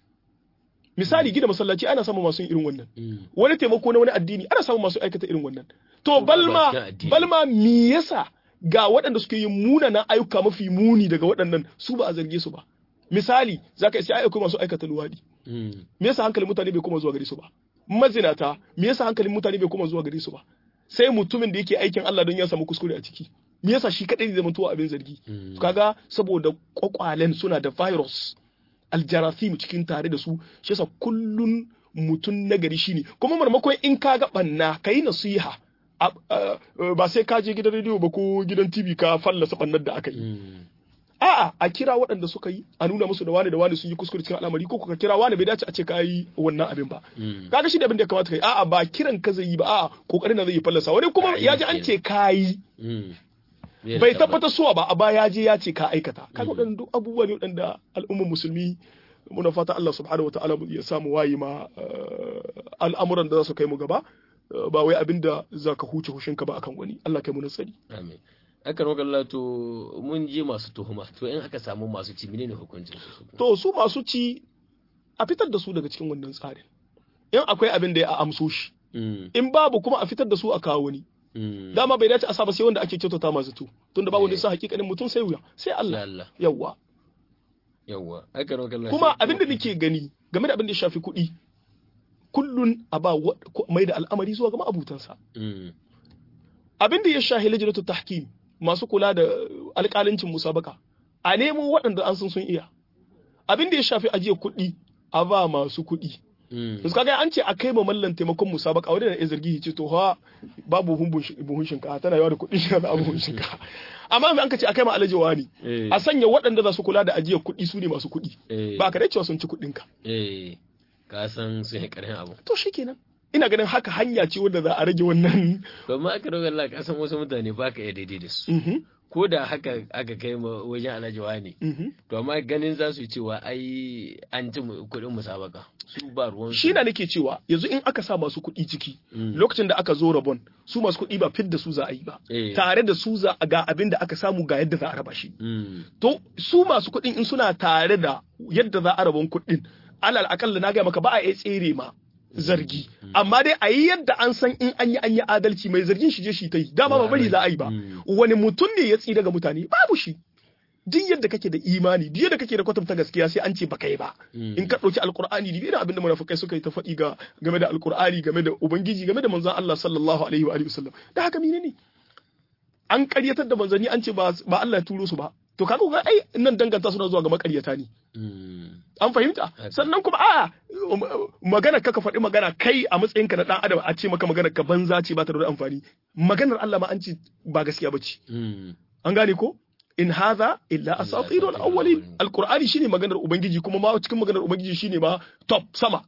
misali gina masallaci ana samun masu yin irin wannan mm, wani taimako na wani addini ana samun masu aikata irin wannan to ba cikin balma addini. balma me yasa ga waɗanda suke yin munanan ayyuka mafi muni daga waɗannan su ba a zarge su ba misali zaka isa ayyuka masu aikata luwadi mm, me yasa hankalin mutane bai koma zuwa gare su ba mazinata me yasa hankalin mutane bai koma zuwa gare su ba sai mutumin da yake aikin Allah don ya samu kuskure a ciki me yasa shi kadai zai zamanto abin zargi mm, kaga saboda kwakwalen suna da virus aljarathim cikin tare da su shi yasa kullun mutum nagari shine kuma marmakon in ka ga banna kai nasiha a- a- ba sai ka je gidan rediyo ba ko gidan TV ka fallasa bannar da aka yi mm, a'a a kira waɗanda suka yi a nuna musu da wani da wani sun yi kuskure cikin al'amari ko ka kira wani bai dace a ce ka yi wannan abin ba mm, kaga shi da abin da ya kamata kai a'a ba kiran ka zai yi ba a'a kokarin da zai yi fallasa wani kuma ya ji an ce ka yi mm. Bai da bai tabbas. tabbatar suwa ba a baya ya je ya ce ka aikata kaga Mm. waɗannan duk abubuwa ne waɗanda al'ummar musulmi muna fata Allah subhanahu wataala ya samu wayi ma eh, al'amuran da za su kai mu gaba eh, ba wai abinda za ka huce hushinka ba akan wani Allah kai mu nasari Amin. Aka roƙar lato mun je masu tuhuma to in aka samu masu ci menene hukuncin su? to su masu ci a fitar da su daga cikin wannan tsarin in akwai abin da ya a amso shi Mm, in babu kuma a fitar da su a kawo wani mm. dama bai dace a sa ba sai wanda ake kyautata masu tu tunda babu wanda Eh. sa hakikanin mutum sai wuya sai Ya Allah Allah. yawwa Yawwa. Aka roƙar lato. kuma abin da nake gani game da abin da ya shafi kuɗi kullun a ba wa- ko- mai da al'amari zuwa ga ma'abutansa Mm, abin da ya shahi lajnatu tahkim masu kula da alƙalancin musabaka a nemo waɗanda an san sun iya abin da ya shafi ajiyar kuɗi a ba masu kuɗi mm, yanzu kaga an ce a kai ma mallan taimakon musabaka wani da ya zargi ce to ha babu buhun bush- buhun shinkafa tana yawa da kuɗin shi da buhun shinkafa amma an ka ce a kai ma alaji wani eh, a sanya waɗanda za su kula da ajiyar kuɗi su ne masu kuɗi eh, ba ka dai cewa sun ci kuɗinka eh, ka san sun yi ƙarfin abu. to shikenan ina ganin haka hanya ce wanda za a rage wannan Domin aka roƙar la ka san wasu mutane ba ka iya daidai da su. Mhm. ko da haka aka kai ma wajen alhaji wani to amma ganin za su yi cewa ai an ci kuɗin musabaka su ba ruwan shi na nake cewa yanzu in aka sa masu kuɗi ciki lokacin da aka zo rabon su masu kuɗi ba fit da su za a yi ba tare da su za ga abin da aka samu ga yadda za a raba shi to su masu kuɗin in suna tare da yadda za a rabon kuɗin alal akalla na gaya maka ba a iya tsere ma zargi amma dai a yi yadda an san in an yi an yi adalci mai zargin shi je shi ta yi dama ba bari za a yi ba wani mutum ne ya tsira ga mutane babu shi duk yadda kake da imani duk yadda kake da kwatanta gaskiya sai an ce baka yi ba in ka ɗauki alkur'ani da irin abin da munafikai suka yi ta faɗi ga game da alkur'ani game da ubangiji game da manzon Allah sallallahu alaihi wa alihi wasallam da haka menene an ƙaryatar da manzanni an ce ba Allah ya turo su ba to kaga ga ai nan danganta suna zuwa ga makaryata ne an fahimta sannan kuma a magana ka ka faɗi magana kai a matsayin ka na dan adam a ce maka magana ka banza ce ba ta da amfani maganar Allah ma an ce ba gaskiya ba ce an gane ko in hadha illa asatirul awwalin alqur'ani shine maganar ubangiji kuma ma cikin maganar ubangiji shine ma top sama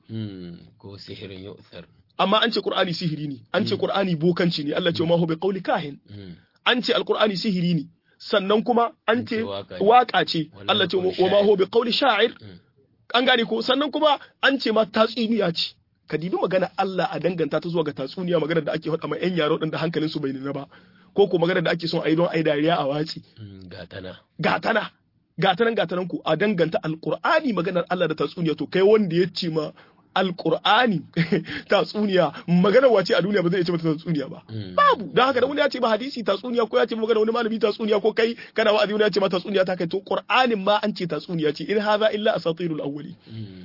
ko sihirin yu'thar amma an ce qur'ani sihiri ne an ce qur'ani bokanci ne Allah ce ma hu bi qawli kahin an ce alqur'ani sihiri ne sannan kuma an ce waka ce Allah ce wa ma hu bi qawli sha'ir an gane ko sannan kuma an ce ma tatsuniya ce ka dibi magana Allah a danganta ta zuwa ga tatsuniya magana da ake faɗa ma yan yaro din da hankalin su bai nuna ba ko ko magana da ake son a yi don a yi dariya a watsi gatana gatana gatanan gatanan ku a danganta alqur'ani maganar Allah da tatsuniya to kai wanda ya ce ma alqur'ani tatsuniya maganar wace a duniya ba zai ce mata tatsuniya ba babu dan haka da wani ya ce ba hadisi tatsuniya ko ya ce magana wani malami tatsuniya ko kai kana wa'azi wani ya ce ma tatsuniya ta kai to qur'anin ma an ce tatsuniya ce in hadha illa asatirul awwali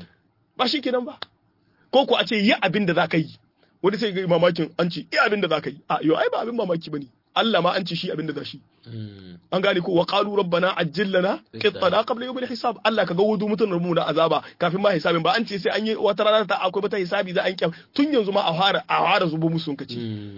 ba shi kenan ba ko ko a ce yi abin da zaka yi wani sai ga mamakin an ce yi abin da zaka yi a yo ai ba abin mamaki bane Allah ma an ce shi abin da za shi an gane ko wa qalu rabbana ajjil lana qittana qabla yawmil hisab Allah ka ga wudu mutun rumu da azaba kafin ma hisabin ba an ce sai an yi wata rana ta akwai bata hisabi za an kyam tun yanzu ma a fara a fara zubo musu kace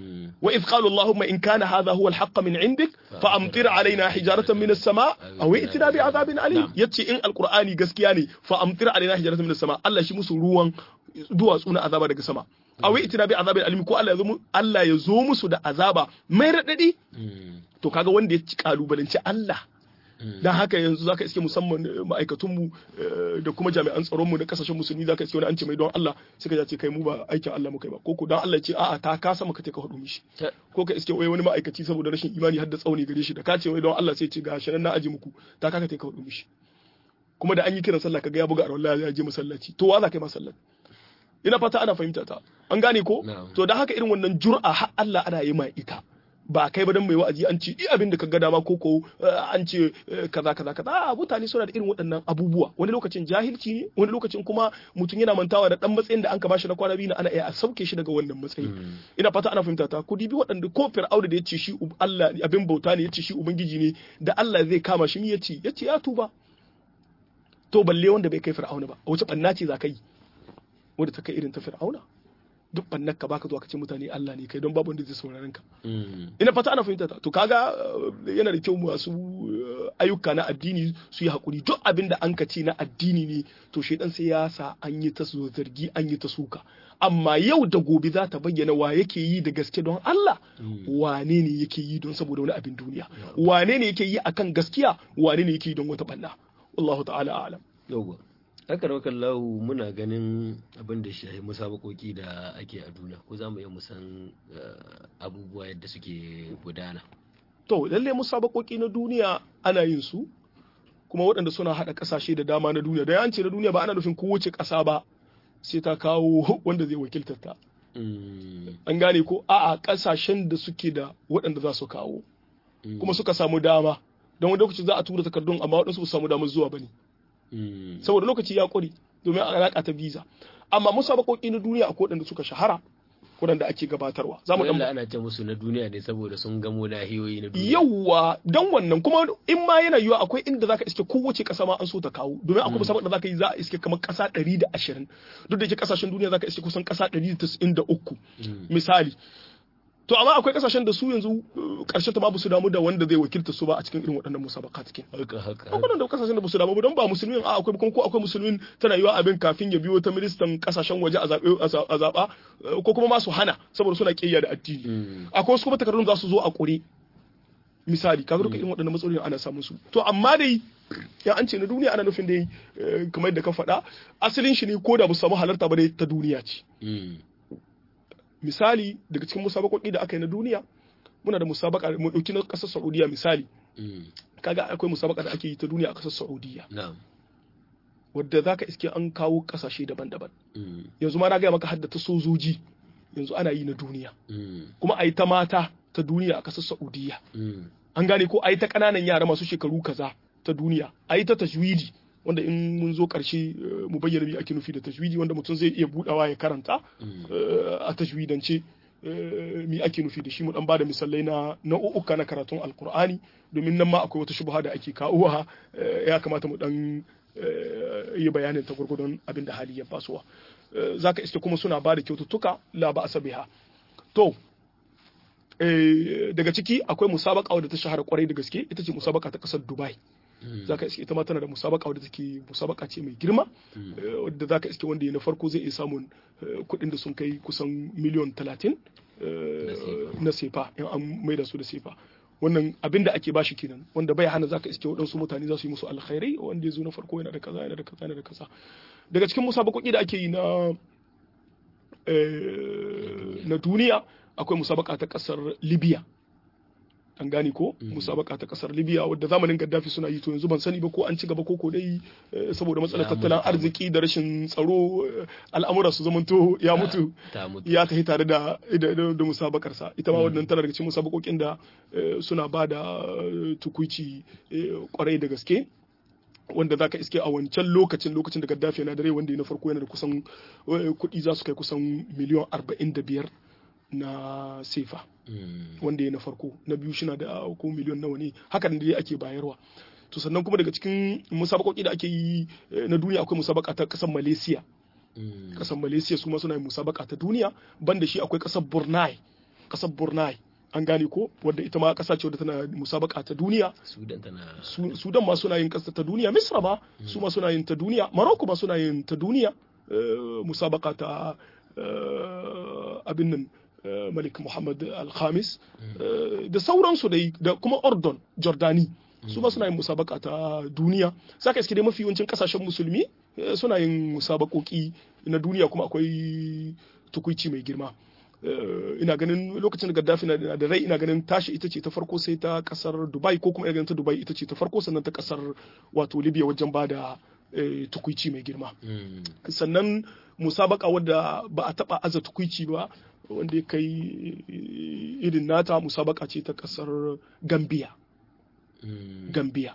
wa idh qalu allahumma in kana hadha huwa al min indik fa amtir alaina hijaratan min as-sama aw itina bi azabin alim yace in alqur'ani gaskiya ne fa amtir alaina hijaratan min as-sama Allah shi musu ruwan duwatsu na azaba daga sama aw itina bi azabin alim ko Allah ya zo Allah ya zo musu da azaba mai radadi to kaga wanda ya ci kalubalanci Allah dan haka yanzu zaka iske musamman ma'aikatunmu da kuma jami'an tsaronmu na kasashen musulmi zaka iske wani an ce mai don Allah sai ka ce kai mu ba aikin Allah muka yi ba ko ko dan Allah ya ce a'a ta kasa maka ka hadu mishi ko ka iske wai wani ma'aikaci saboda rashin imani har da tsauni gare shi da ka ce wai don Allah sai ce ga shi na aji muku ta kaka ka hadu mishi kuma da an yi kiran sallah kaga ya buga a ya je masallaci to wa za ka yi masallaci ina fata ana fahimta ta an gane ko to da haka irin wannan jur'a har Allah ana yi ma ita ba kai ba dan mai wa'azi an ce i abin da ka ga dama ko ko an ce kaza kaza kaza mutane suna da irin waɗannan abubuwa wani lokacin jahilci ne wani lokacin kuma mutum yana mantawa da dan matsayin da an ka bashi na kwana biyu na ana iya a sauke shi daga wannan matsayi ina fata ana fahimta ta ku dibi waɗanda ko fir'auna da yace shi Allah abin bauta ne yace shi ubangiji ne da Allah zai kama shi mi yace yace ya tuba to balle wanda bai kai fir'auna ba wace banna ce za ka yi wanda ta kai irin ta fir'auna duk bannan ka baka zuwa ka ce mutane Allah ne kai don babu wanda zai sauraron ka ina fata ana fahimta ta to kaga yana da kyau masu ayyuka na addini su yi hakuri duk abin da an ka ce na addini ne to shedan sai ya sa an yi ta zargi an yi ta suka amma yau da gobe za ta bayyana wa yake yi da gaske don Allah wane ne yake yi don saboda wani abin duniya wane ne yake yi akan gaskiya wane ne yake yi don wata banna wallahu ta'ala a'lam yauwa haka da lahu muna ganin abin da shi musabakoki da ake a duniya ko za mu iya musan abubuwa yadda suke gudana to lalle musabakoki na duniya ana yin su kuma waɗanda suna haɗa ƙasashe da dama na duniya da yance na duniya ba ana nufin kowace ƙasa ba sai ta kawo wanda zai wakiltar ta an gane ko a'a ƙasashen da suke da waɗanda za su kawo kuma suka samu dama don wani lokaci za a tura takardun amma waɗansu ba samu damar zuwa ba ne saboda lokaci ya ƙware domin alaƙa ta visa amma musabakoki na duniya akwai waɗanda suka shahara waɗanda ake gabatarwa za mu ana ce musu na duniya ne saboda sun gamo nahiyoyi na duniya yawa dan wannan kuma in ma yana yiwa akwai inda zaka iske kowace ƙasa ma an so ta kawo domin akwai musabaƙa da zaka yi za a iske kamar ƙasa 120 duk da yake ƙasashen duniya zaka iske kusan ƙasa 193 misali to amma akwai kasashen da su yanzu karshen ta ma su damu da wanda zai wakilta su ba a cikin irin waɗannan musabaka cikin haka haka akwai da kasashen da ba su damu ba don ba musulmin a akwai kuma ko akwai musulmin tana yiwa abin kafin ya biyo ta ministan kasashen waje a zaɓe a zaɓa ko kuma ma su hana saboda suna ƙiyya da addini akwai wasu kuma takardun za su zo a ƙure misali kaga duka irin waɗannan matsaloli ana samun su to amma dai ya an ce na duniya ana nufin dai kamar yadda ka faɗa asalin shi ne ko da ba samu halarta ba dai ta duniya ce misali daga cikin musabakoki da aka yi na duniya muna da musabaka mu dauki na ƙasar Saudiya misali kaga akwai musabaka da ake yi ta duniya a ƙasar Saudiya wadda zaka iske an kawo ƙasashe daban-daban yanzu ma na gaya maka haddata sojoji yanzu ana yi na duniya kuma a yi ta mata ta duniya a ƙasar Saudiya an gane ko a yi ta ƙananan yara masu shekaru kaza ta duniya a yi ta tajwidi wanda in mun zo ƙarshe mu bayyana me ake nufi da tajwidi wanda mutum zai iya budawa ya karanta a tajwidance me ake nufi da shi mu dan bada misalai na nau'uka na karatun alkur'ani domin nan ma akwai wata shubha da ake kawowa ya kamata mu dan yi bayanin ta gurgudun abin da hali ya basuwa zaka iske kuma suna bada kyaututtuka la ba asabiha to daga ciki akwai musabaka wadda ta shahara kwarai da gaske ita ce musabaka ta kasar dubai zaka iske ita ma tana da musabaka wadda take musabaka ce mai girma wadda zaka iske wanda ya na farko zai iya samun kuɗin da sun kai kusan miliyon talatin na sefa in an maida su da sefa wannan abin da ake bashi kenan wanda bai hana zaka iske waɗansu mutane za su yi musu alkhairai wanda ya zo na farko yana da kaza yana da kaza yana da kaza daga cikin musabakoki da ake yi na na duniya akwai musabaka ta kasar libya an gane ko musabaka ta kasar libya wadda zamanin gaddafi suna yi to yanzu ban sani ba ko an ci gaba ko dai saboda matsalar tattalin arziki da rashin tsaro al'amura su zamanto ya mutu ya tafi tare da da musabakar sa ita ma wannan tana daga cikin musabakokin da suna ba da tukuici kwarai da gaske wanda zaka iske a wancan lokacin lokacin da gaddafi yana da rai wanda na farko yana da kusan kuɗi za su kai kusan miliyan arba'in da biyar na sefa wanda ya na farko na biyu shi na da ko miliyon nawa ne hakan da ake bayarwa to sannan kuma daga cikin musabakoki da ake yi na duniya akwai musabaka ta kasar malaysia kasar malaysia su ma suna yin musabaka ta duniya banda shi akwai kasar brunei kasar brunei an gane ko wadda ita ma kasa ce wadda tana musabaka ta duniya sudan ma suna yin kasa ta duniya misra ma su ma suna yin ta duniya morocco ma suna yin ta duniya musabaka ta abin nan malik muhammad al-khamis da sauransu dai da kuma ordon jordani su ma suna yin musabaka ta duniya saka iske dai mafi yawancin kasashen musulmi suna yin musabakoki na duniya kuma akwai tukuici mai girma ina ganin lokacin da gaddafi na da rai ina ganin tashi ita ce ta farko sai ta kasar dubai ko kuma ina ganin ta dubai ita ce ta farko sannan ta kasar wato libya wajen ba da tukuici mai girma sannan musabaka wadda ba a taba aza tukuici ba wanda ya kai irin nata musabaka ce ta kasar gambia gambia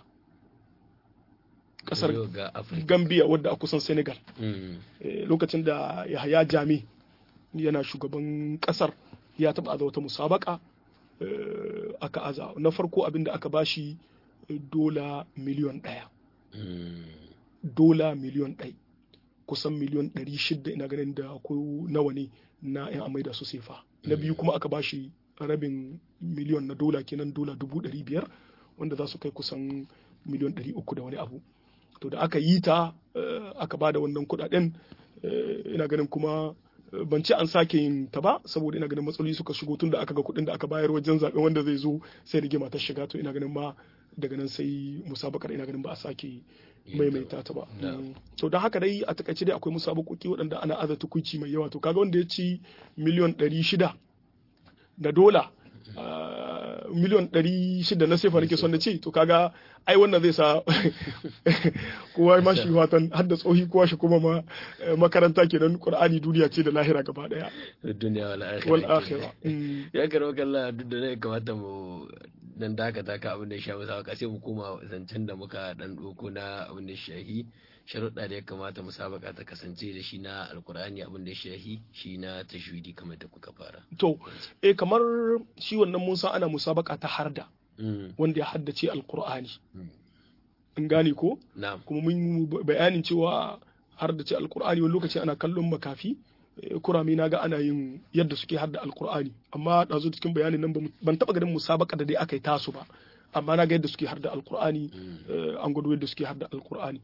kasar gambia wadda a kusan senegal lokacin da yahaya jami yana shugaban kasar ya taba aza wata musabaka aka aza na farko abinda aka bashi dola miliyon ɗaya dola miliyon ɗai kusan miliyon ɗari shida ina ganin da ko nawa ne na yan amai da su sefa na biyu kuma aka bashi rabin miliyon na dola kenan dola dubu ɗari biyar wanda za su kai kusan miliyon ɗari uku da wani abu to da aka yi ta aka ba da wannan kuɗaɗen ina ganin kuma ban ce an sake yin ta ba saboda ina ganin matsaloli suka shigo tun da aka ga kuɗin da aka bayar wajen zaɓen wanda zai zo sai rigima ta shiga to ina ganin ma daga nan sai musabakar ina ganin ba a sake maimaita ta ba to don haka dai a takaice dai akwai musabakoki waɗanda ana aza tukuici mai yawa to kaga wanda ya ci miliyon ɗari shida na dola miliyon ɗari shida na sefa nake son na ce to kaga ai wannan zai sa kowa ma shi watan har da tsohi kowa shi kuma ma makaranta kenan qur'ani duniya ce da lahira gaba daya duniya wal akhirah ya karo kalla duk da ne kamata mu dan dakata ka abin da ya shafi sa sai mu koma zancen da muka dan doko na abin da shahi sharuɗa da ya kamata musabaka ta kasance da shi na alkur'ani abin da ya shahi shi na tashwidi kamar da kuka fara to eh kamar shi wannan musa ana musabaka ta harda wanda ya haddace alkur'ani in gane ko kuma mun bayanin cewa haddace alkur'ani wani lokaci ana kallon makafi kurame na ga ana yin yadda suke hadda alkur'ani amma ɗazu cikin bayanin nan ban taɓa ganin musabaka da dai aka yi tasu ba amma na ga yadda suke harda alkur'ani an gwado yadda suke harda alkur'ani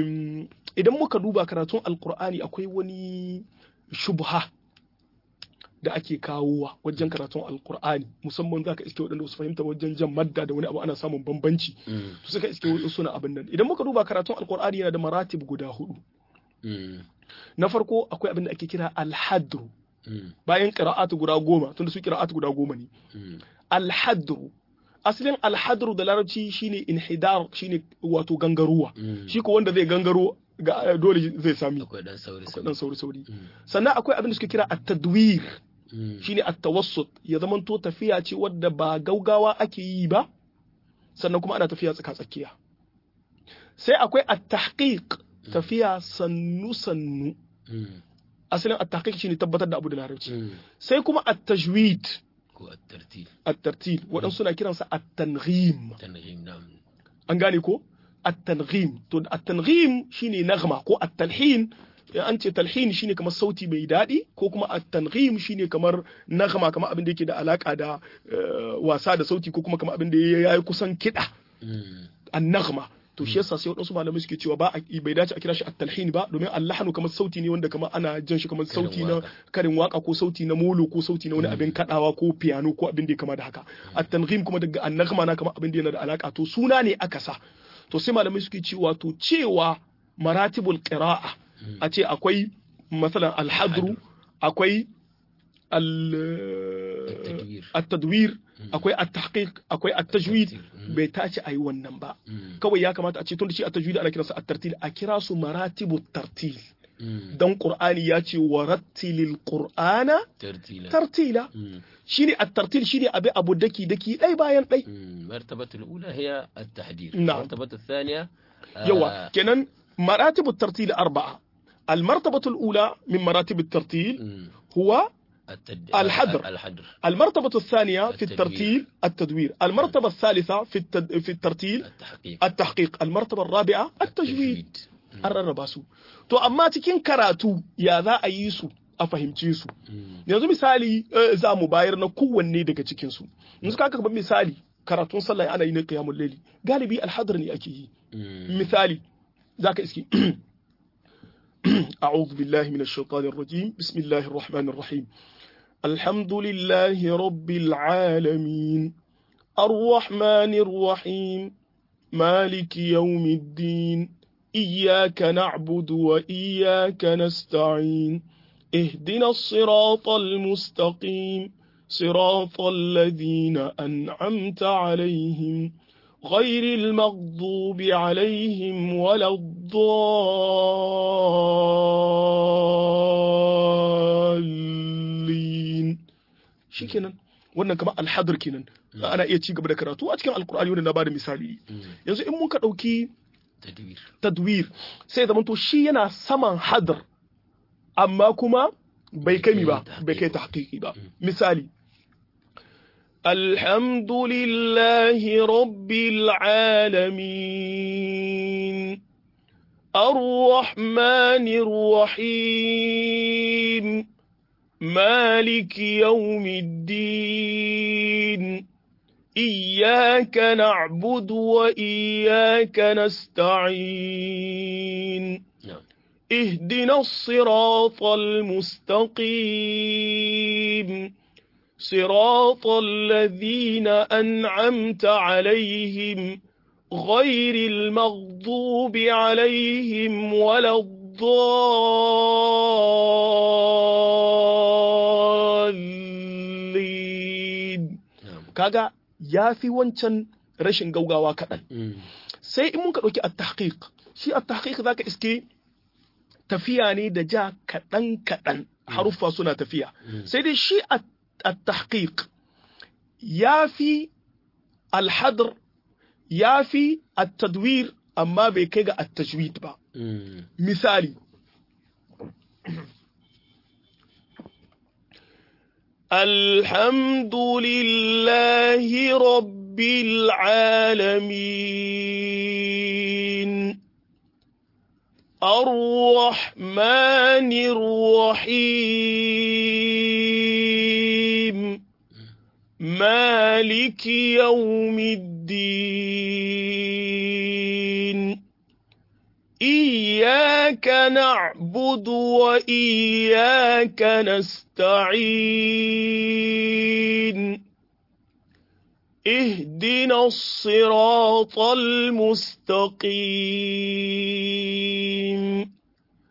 idan muka duba karatun alkur'ani akwai wani shubha da ake kawowa wajen karatun alkur'ani musamman zaka iske waɗanda su fahimta wajen jan madda da wani abu ana samun bambanci to suka iske wasu suna abin nan idan muka duba karatun alkur'ani yana da maratib guda hudu na farko akwai abin da ake kira alhadru bayan qira'atu guda goma tunda su qira'atu guda goma ne alhadru asalin alhadru da larabci shine inhidar shine wato gangaruwa shi ko wanda zai gangaro ga dole zai sami akwai dan sauri akwai dan sauri sauri sannan akwai abin da suke kira at-tadwir shine at-tawassut ya zamanto tafiya ce wadda ba gaugawa ake yi ba sannan kuma ana tafiya tsaka tsakiya sai akwai at-tahqiq tafiya sannu sannu asalin at-tahqiq shine tabbatar da abu da larabci sai kuma at-tajwid ko at-tartil at-tartil waɗansu suna kiransa at-tanghim tanghim na'am an gane ko at-tanghim to at-tanghim shine nagma ko at-talhin an ce talhin shine kamar sauti mai daɗi ko kuma at-tanghim shine kamar nagma kamar abin da yake da alaka da wasa da sauti ko kuma kamar abin da yayi kusan kiɗa an-nagma to shi yasa sai wadansu malamai suke cewa ba bai dace a kira shi at-talhin ba domin allahanu kamar sauti ne wanda kamar ana jan shi kamar sauti na karin waka ko sauti na molo ko sauti na wani abin kadawa ko piano ko abin da ya kama da haka at-tanghim kuma daga an-nagma na kamar abin da yana da alaka to suna ne aka sa to sai malamai suke cewa to cewa maratibul qira'a a ce akwai masalan al-hadru akwai at-tadwir akwai at-tahqiq akwai at-tajwid bai tace ayi wannan ba kawai ya kamata a ce tunda shi at-tajwid ana kiransa at-tartil a kira su maratibut tartil dan qur'ani ya ce warattilil qur'ana tartila shine at-tartil shine abi abu daki daki dai bayan dai martabatul ula hiya at-tahdid na'am martabatul thaniya yawa kenan maratibut tartil arba'a المرتبة الأولى من مراتب الترتيل هو الحدر الحدر المرتبة الثانية في الترتيل التدوير المرتبة الثالثة في التد... في الترتيل التحقيق التحقيق المرتبة الرابعة التجويد an rarraba su to amma cikin karatu ya za a yi su a fahimce su yanzu misali za mu bayar na kowanne daga cikin su yanzu ka kaban misali karatun sallah ana yi na qiyamul layli galibi alhadar ne ake yi misali zaka iski أعوذ بالله من الشيطان الرجيم بسم الله الرحمن الرحيم الحمد لله رب العالمين الرحمن الرحيم مالك يوم الدين إياك نعبد وإياك نستعين اهدنا الصراط المستقيم صراط الذين أنعمت عليهم غير المغضوب عليهم ولا الضالين shikenan wannan kamar alhadar kenan ana iya ci gaba da karatu a cikin alkur'ani wanda na bada misali yanzu in muka dauki tadwir tadwir sai zaman to shi yana saman hadar amma kuma bai kai mi ba bai kai tahqiqi ba misali الحمد لله رب العالمين الرحمن الرحيم مالك يوم الدين إياك نعبد وإياك نستعين نعم اهدنا الصراط المستقيم صراط الذين أنعمت عليهم غير المغضوب عليهم ولا الضالين نعم kaga ya fi wancan rashin gaugawa kaɗan sai in muka ɗauki at-tahqiq shi at-tahqiq zaka iske tafiya ne da ja kaɗan kaɗan haruffa suna tafiya sai dai shi at-tahqiq ya fi al-hadr ya fi at-tadwir amma bai kai ga at-tajwid ba misali الحمد لله رب العالمين الرحمن الرحيم مالك يوم الدين إياك نعبد وإياك نستعين اهدنا الصراط المستقيم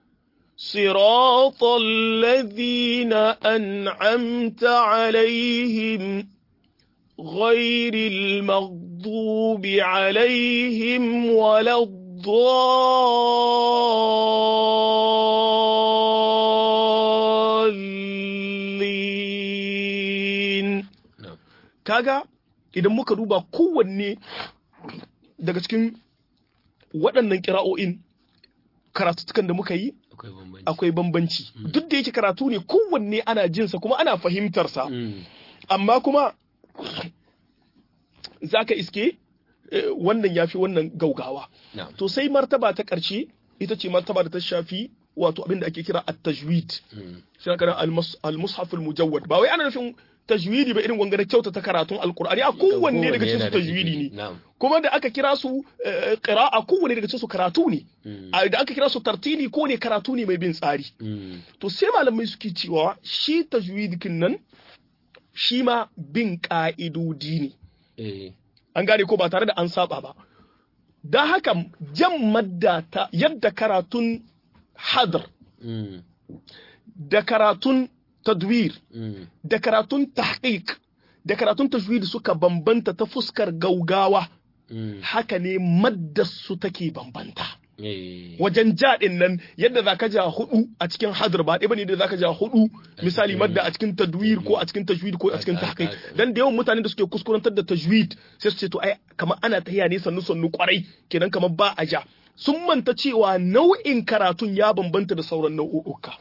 صراط الذين أنعمت عليهم غير المغضوب عليهم ولا الضالين kaga idan muka duba kowanne daga cikin waɗannan kira'o'in karatutukan da muka yi akwai bambanci duk da yake karatu ne kowanne ana jinsa kuma ana fahimtarsa amma kuma za ka iske wannan ya fi wannan gaugawa to sai martaba ta ƙarshe ita ce martaba da ta shafi wato abin da ake kira at-tajwid shi kana al-mushaf al-mujawwad ba wai ana nufin tajwidi ba irin wangare kyauta ta karatun alkur'ani a kowanne daga cikin su tajwidi ne kuma da aka kira su qira'a kowanne daga cikin su karatu ne da aka kira su tartili ko ne karatu ne mai bin tsari to sai malamai suke cewa shi tajwidikin nan shi ma bin ka'idodi ne an gane ko ba tare da an saba ba don haka jan madda ta yadda karatun hadar da karatun tadwir da karatun tahqiq da karatun tajwid suka bambanta ta fuskar gaugawa haka ne maddarsu take bambanta wajen jaɗin nan yadda zaka ja hudu a cikin hadar ba ɗaya bane da zaka ja hudu misali madda a cikin tadwir ko a cikin tajwid ko a cikin tahqiq dan da yawan mutanen da suke kuskurantar da tajwid sai su ce to ai kamar ana tahiya ne sannu sannu kwarai kenan kamar ba a ja sun manta cewa nau'in karatun ya bambanta da sauran nau'uka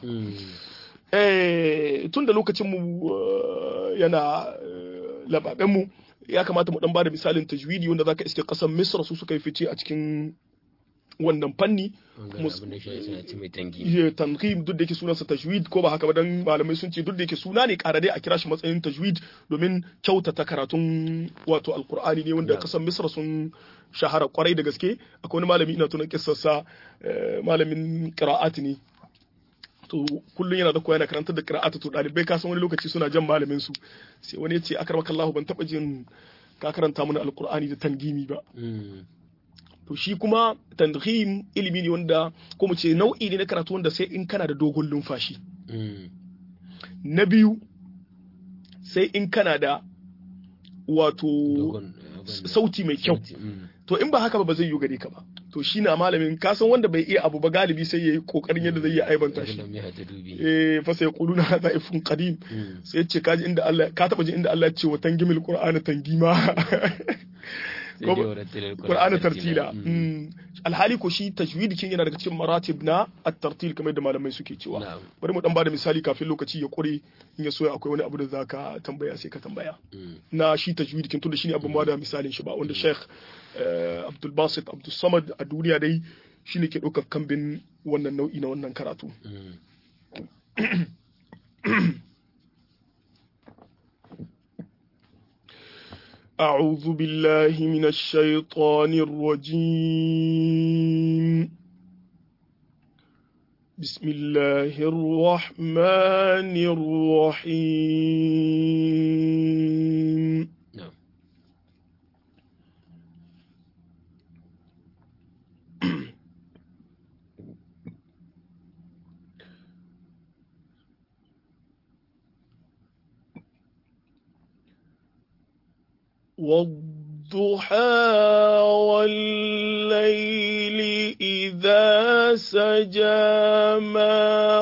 tun da lokacinmu yana lababenmu ya kamata mu dan bada misalin tajwidi wanda zaka iske kasan Misra su suka yi fice a cikin wannan fanni tanqim duk da yake sunansa tajwid ko ba haka ba dan malamai sun ce duk da yake suna ne ƙara dai a kira shi matsayin tajwid domin kyautata karatun wato alkur'ani ne wanda kasan Misra sun shahara kwarai da gaske akwai wani malami ina tunan kissarsa malamin qira'at ne to kullum yana da koya na karantar da qira'atu to dalibai ka san wani lokaci suna jan malamin su sai wani ya ce akramaka Allah ban taba jin ka karanta mana alqur'ani da tangimi ba to shi kuma tandhim ilimi ne wanda ko mu ce nau'i ne na karatu wanda sai in kana da dogon lumfashi na biyu sai in kana da wato sauti mai kyau to in ba haka ba ba zai yi gare ka ba to shi na malamin kasan wanda bai iya abu ba galibi sai ya yi kokarin yadda zai yi aibanta shi eh fa sai quluna hadha ifun qadim sai yace kaji inda Allah ka taba ji inda Allah ya ce wa tangimil qur'ana tangima Qur'ana tartila alhali ko shi tajwid kin yana daga cikin maratib na at-tartil kamar da malamai suke cewa bari mu dan bada misali kafin lokaci ya kure in ya so akwai wani abu da zaka tambaya sai ka tambaya na shi tajwid kin tunda shine abin da misalin shi ba wanda Sheikh Abdul Basit Abdul Samad a duniya dai shine ke ɗaukar kambin wannan nau'i na wannan karatu أعوذ بالله من الشيطان الرجيم بسم الله الرحمن الرحيم نعم والضحى والليل إذا سجى ما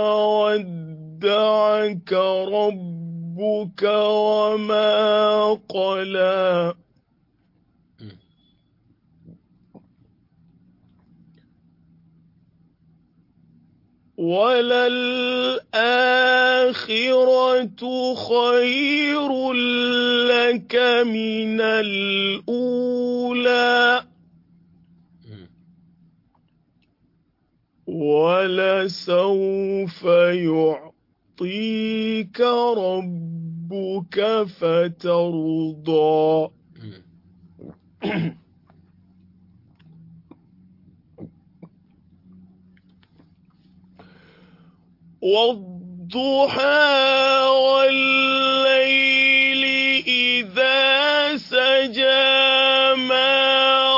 ودعك ربك وما قلى وللآخرة خير لك من الأولى ولسوف يعطيك ربك فترضى والضحى والليل إذا سجى ما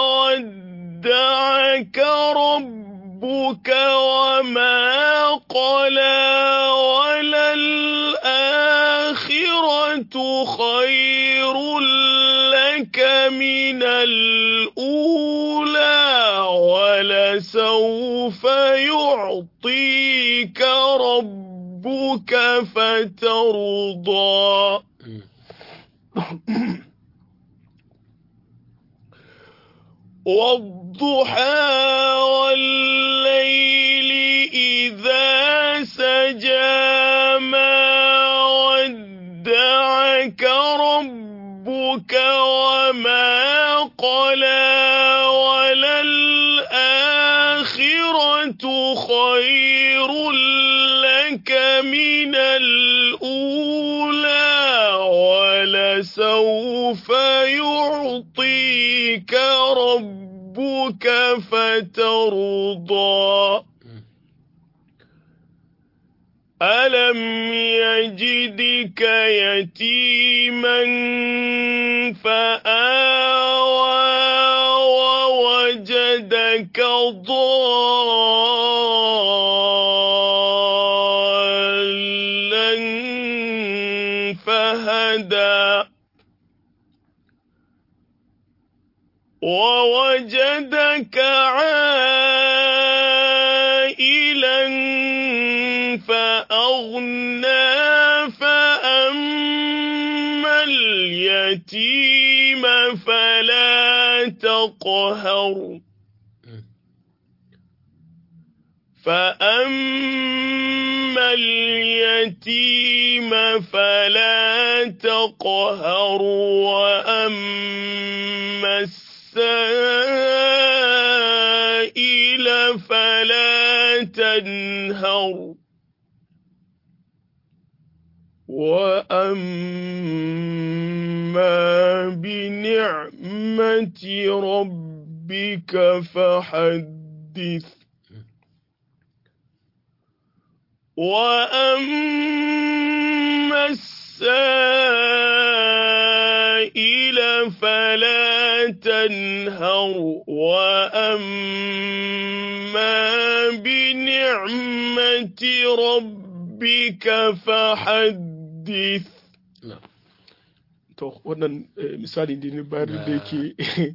ودعك ربك وما قلى وللآخرة خير لك من الأولى ولسوف يعطيك ربك فترضى والضحى والليل إذا سجى ما ودعك ربك وما قلى وللآخرة خير لك من الأولى ولسوف يعطيك ربك فترضى ألم يجدك يتيما فآوى ووجدك ضالا فهدى ووجدك عائلا فأغنى فأما اليتيم فلا تقهر فأما اليتيم فلا تقهر وأما السائل فلا تنهر وأما بنعمة ربك فحدث وأما السائل فلا تنهر وأما بنعمة ربك فحدث to wannan misali da ne bayar da yake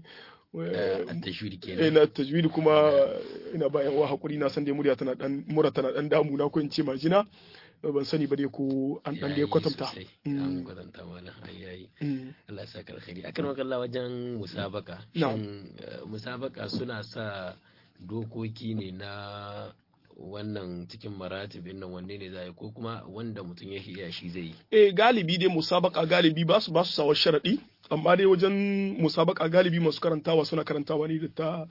ina tajwidi kuma ina bayan wa hakuri na san dai murya tana dan mura tana dan damu na ko in ce majina ban sani ba dai ko an dan dai kwatanta an kwatanta mana ayayi Allah ya saka alkhairi akan wakalla wajen musabaka shin musabaka suna sa dokoki ne na wannan cikin maratibin nan wanne ne za yi ko kuma wanda mutum ya iya shi zai yi eh galibi dai musabaka galibi ba su ba su sawa sharadi amma dai wajen musabaka galibi masu karantawa suna karantawa ne da ta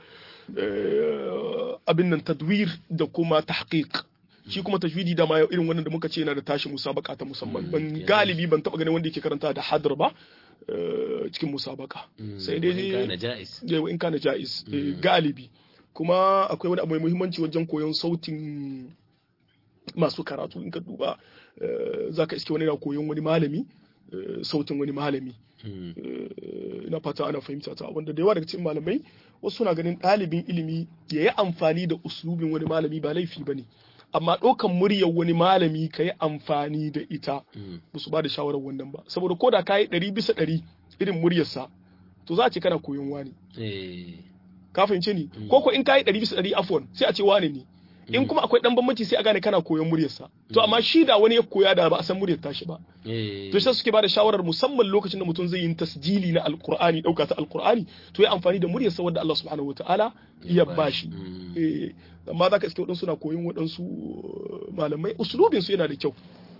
abin nan tadwir da kuma tahqiq shi kuma tajwidi da ma irin wannan da muka ce yana da tashi musabaka ta musamman ban galibi ban taba ganin wanda yake karanta da hadr ba cikin musabaka sai dai in kana jais galibi kuma akwai wani abu mai muhimmanci wajen koyon sautin masu karatu in ka duba za ka iske wani na koyon wani malami sautin wani malami ina fata ana fahimta ta wanda da yawa daga cikin malamai wasu suna ganin ɗalibin ilimi ya yi amfani da uslubin wani malami ba laifi ba ne amma ɗaukan muryar wani malami ka yi amfani da ita ba su ba da shawarar wannan ba saboda ko da ka yi ɗari bisa ɗari irin muryarsa to za a ce kana koyon wani ka fahimce ni ko ko in ka yi ɗari bisa ɗari afon sai a ce wane ne in kuma akwai dan bambanci sai a gane kana koyon muryarsa to amma shi da wani ya koya da ba a san muryar tashi ba to sai suke bada shawarar musamman lokacin da mutum zai yi tasjili na alqur'ani dauka ta alqur'ani to ya amfani da muryarsa wanda Allah subhanahu wataala ya bashi eh amma zaka iske wadansu suna koyon wadansu malamai uslubin su yana da kyau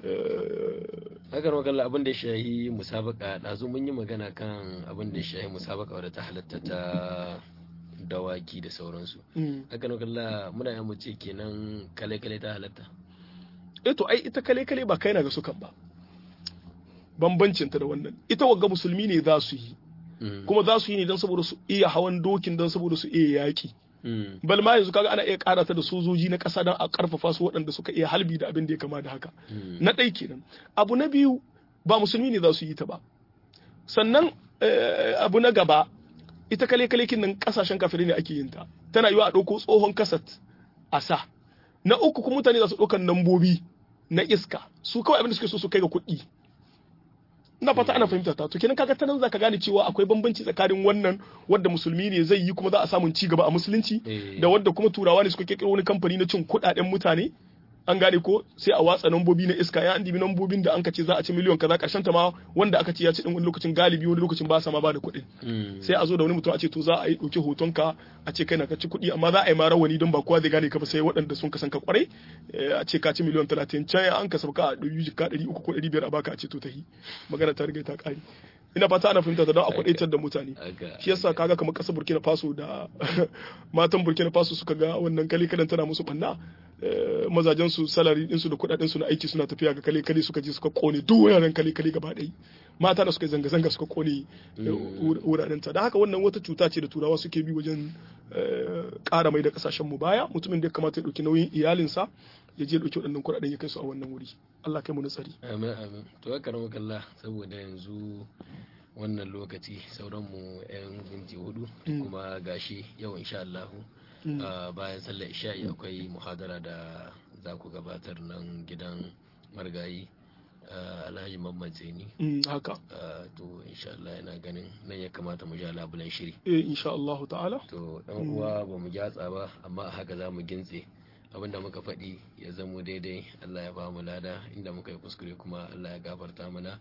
Hakan wakalla abin da ya shahi musabaka ɗazu mun yi magana kan abin da ya shahi musabaka wadda ta halatta ta dawaki da sauransu haka na kalla muna yan ce kenan kale-kale ta halatta eh to ai ita kale-kale ba kai na ga sukan ba bambancin ta da wannan ita wagga musulmi ne za su yi kuma za su yi ne don saboda su iya hawan dokin don saboda su iya yaƙi bal ma yanzu kaga ana iya karata da sojoji na ƙasa don a karfafa su waɗanda suka iya halbi da abin da ya kama da haka na ɗai kenan abu na biyu ba musulmi ne za su yi ta ba sannan abu na gaba ita kale kale nan kasashen kafirai ne ake yin ta tana yiwa a ɗauko tsohon kasat a sa na uku kuma mutane za su ɗaukan nambobi na iska su kawai abin da suke so su kai ga kuɗi ina fata ana fahimta ta to kenan kaga ta nan zaka gane cewa akwai bambanci tsakanin wannan wanda musulmi ne zai yi kuma za a samu ci gaba a musulunci da wanda kuma turawa ne suka kirkiro wani kamfani na cin kuɗaɗen mutane an gane ko sai a watsa nambobi na iska ya an dibi nambobin da an ka ce za a ci miliyon kaza karshen ta ma wanda aka ce ya ci din wani lokacin galibi wani lokacin ba sa ma ba da kuɗin sai a zo da wani mutum a ce to za a yi ɗauki hoton ka a ce kai na ka ci kuɗi amma za a yi ma rawani don ba kowa zai gane ka ba sai waɗanda sun kasan ka kwarai a ce ka ci miliyon talatin can an ka sauka a ɗari jika ɗari uku ko ɗari biyar a baka a ce to ta yi magana ta riga ta ƙare ina fata ana fahimta ta don a kwadaitar da mutane shi yasa kaga kamar kasar burkina faso da matan burkina faso suka ga wannan kale kadan tana musu banna mazajen su salari din su da kudaden su na aiki suna tafiya ga kale kale suka je suka kone duk wuraren kale kale gaba ɗaya mata da suka zanga zanga suka kone wuraren ta don haka wannan wata cuta ce da turawa suke bi wajen ƙara mai da kasashen mu baya mutumin da ya kamata ya ɗauki nauyin iyalinsa ya je ɗauki waɗannan kuɗaɗen ya kai su a wannan wuri Allah kai mu nasari amin amin to haka ramu kalla saboda yanzu wannan lokaci sauran mu yan minti hudu kuma gashi yau insha Allah bayan sallar isha'i akwai muhadara da za ku gabatar nan gidan margayi alhaji mamman zaini haka to insha Allah yana ganin nan ya kamata mu ja labulan shiri eh insha Allah ta'ala to dan uwa ba mu gyatsa ba amma haka za mu gintse abinda muka faɗi ya zamo daidai Allah ya ba mu lada inda muka yi kuskure kuma Allah ya gafarta mana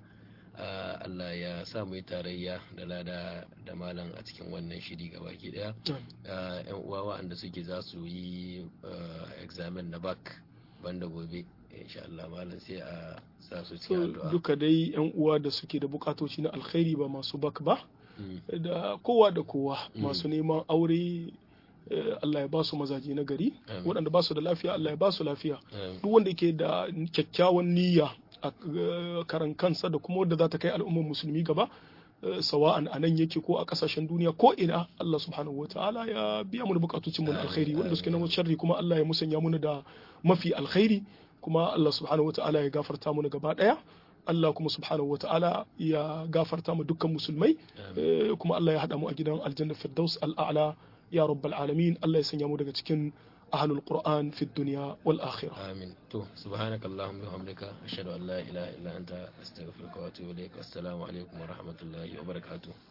Allah ya sa mu yi tarayya da lada da malam a cikin wannan shiri gabaki daya yan uwa waɗanda suke za su yi examen na bak banda gobe insha Allah malam sai a sa su cikin addu'a duka dai yan uwa da suke da bukatoci na alkhairi ba masu bak ba da kowa da kowa masu neman aure Allah ya ba su mazaje na gari waɗanda ba su da lafiya Allah ya ba su lafiya duk wanda ke da kyakkyawan niyya a karan kansa da kuma wadda za ta kai al'ummar musulmi gaba sawa'an a nan yake ko a kasashen duniya ko ina Allah subhanahu wa ta'ala ya biya mu da bukatocin mu na alkhairi wanda suke na sharri kuma Allah ya musanya mu da mafi alkhairi kuma Allah subhanahu wa ta'ala ya gafarta mu gaba daya Allah kuma subhanahu wa ta'ala ya gafarta mu dukkan musulmai kuma Allah ya hada mu a gidan aljanna firdaus al'a'la ya rabbal alamin Allah ya sanya mu daga cikin ahlul qur'an fi dunya wal akhirah amin to subhanaka allahumma wa bihamdika ashhadu an la ilaha illa anta astaghfiruka wa atubu ilaik assalamu alaikum wa rahmatullahi wa barakatuh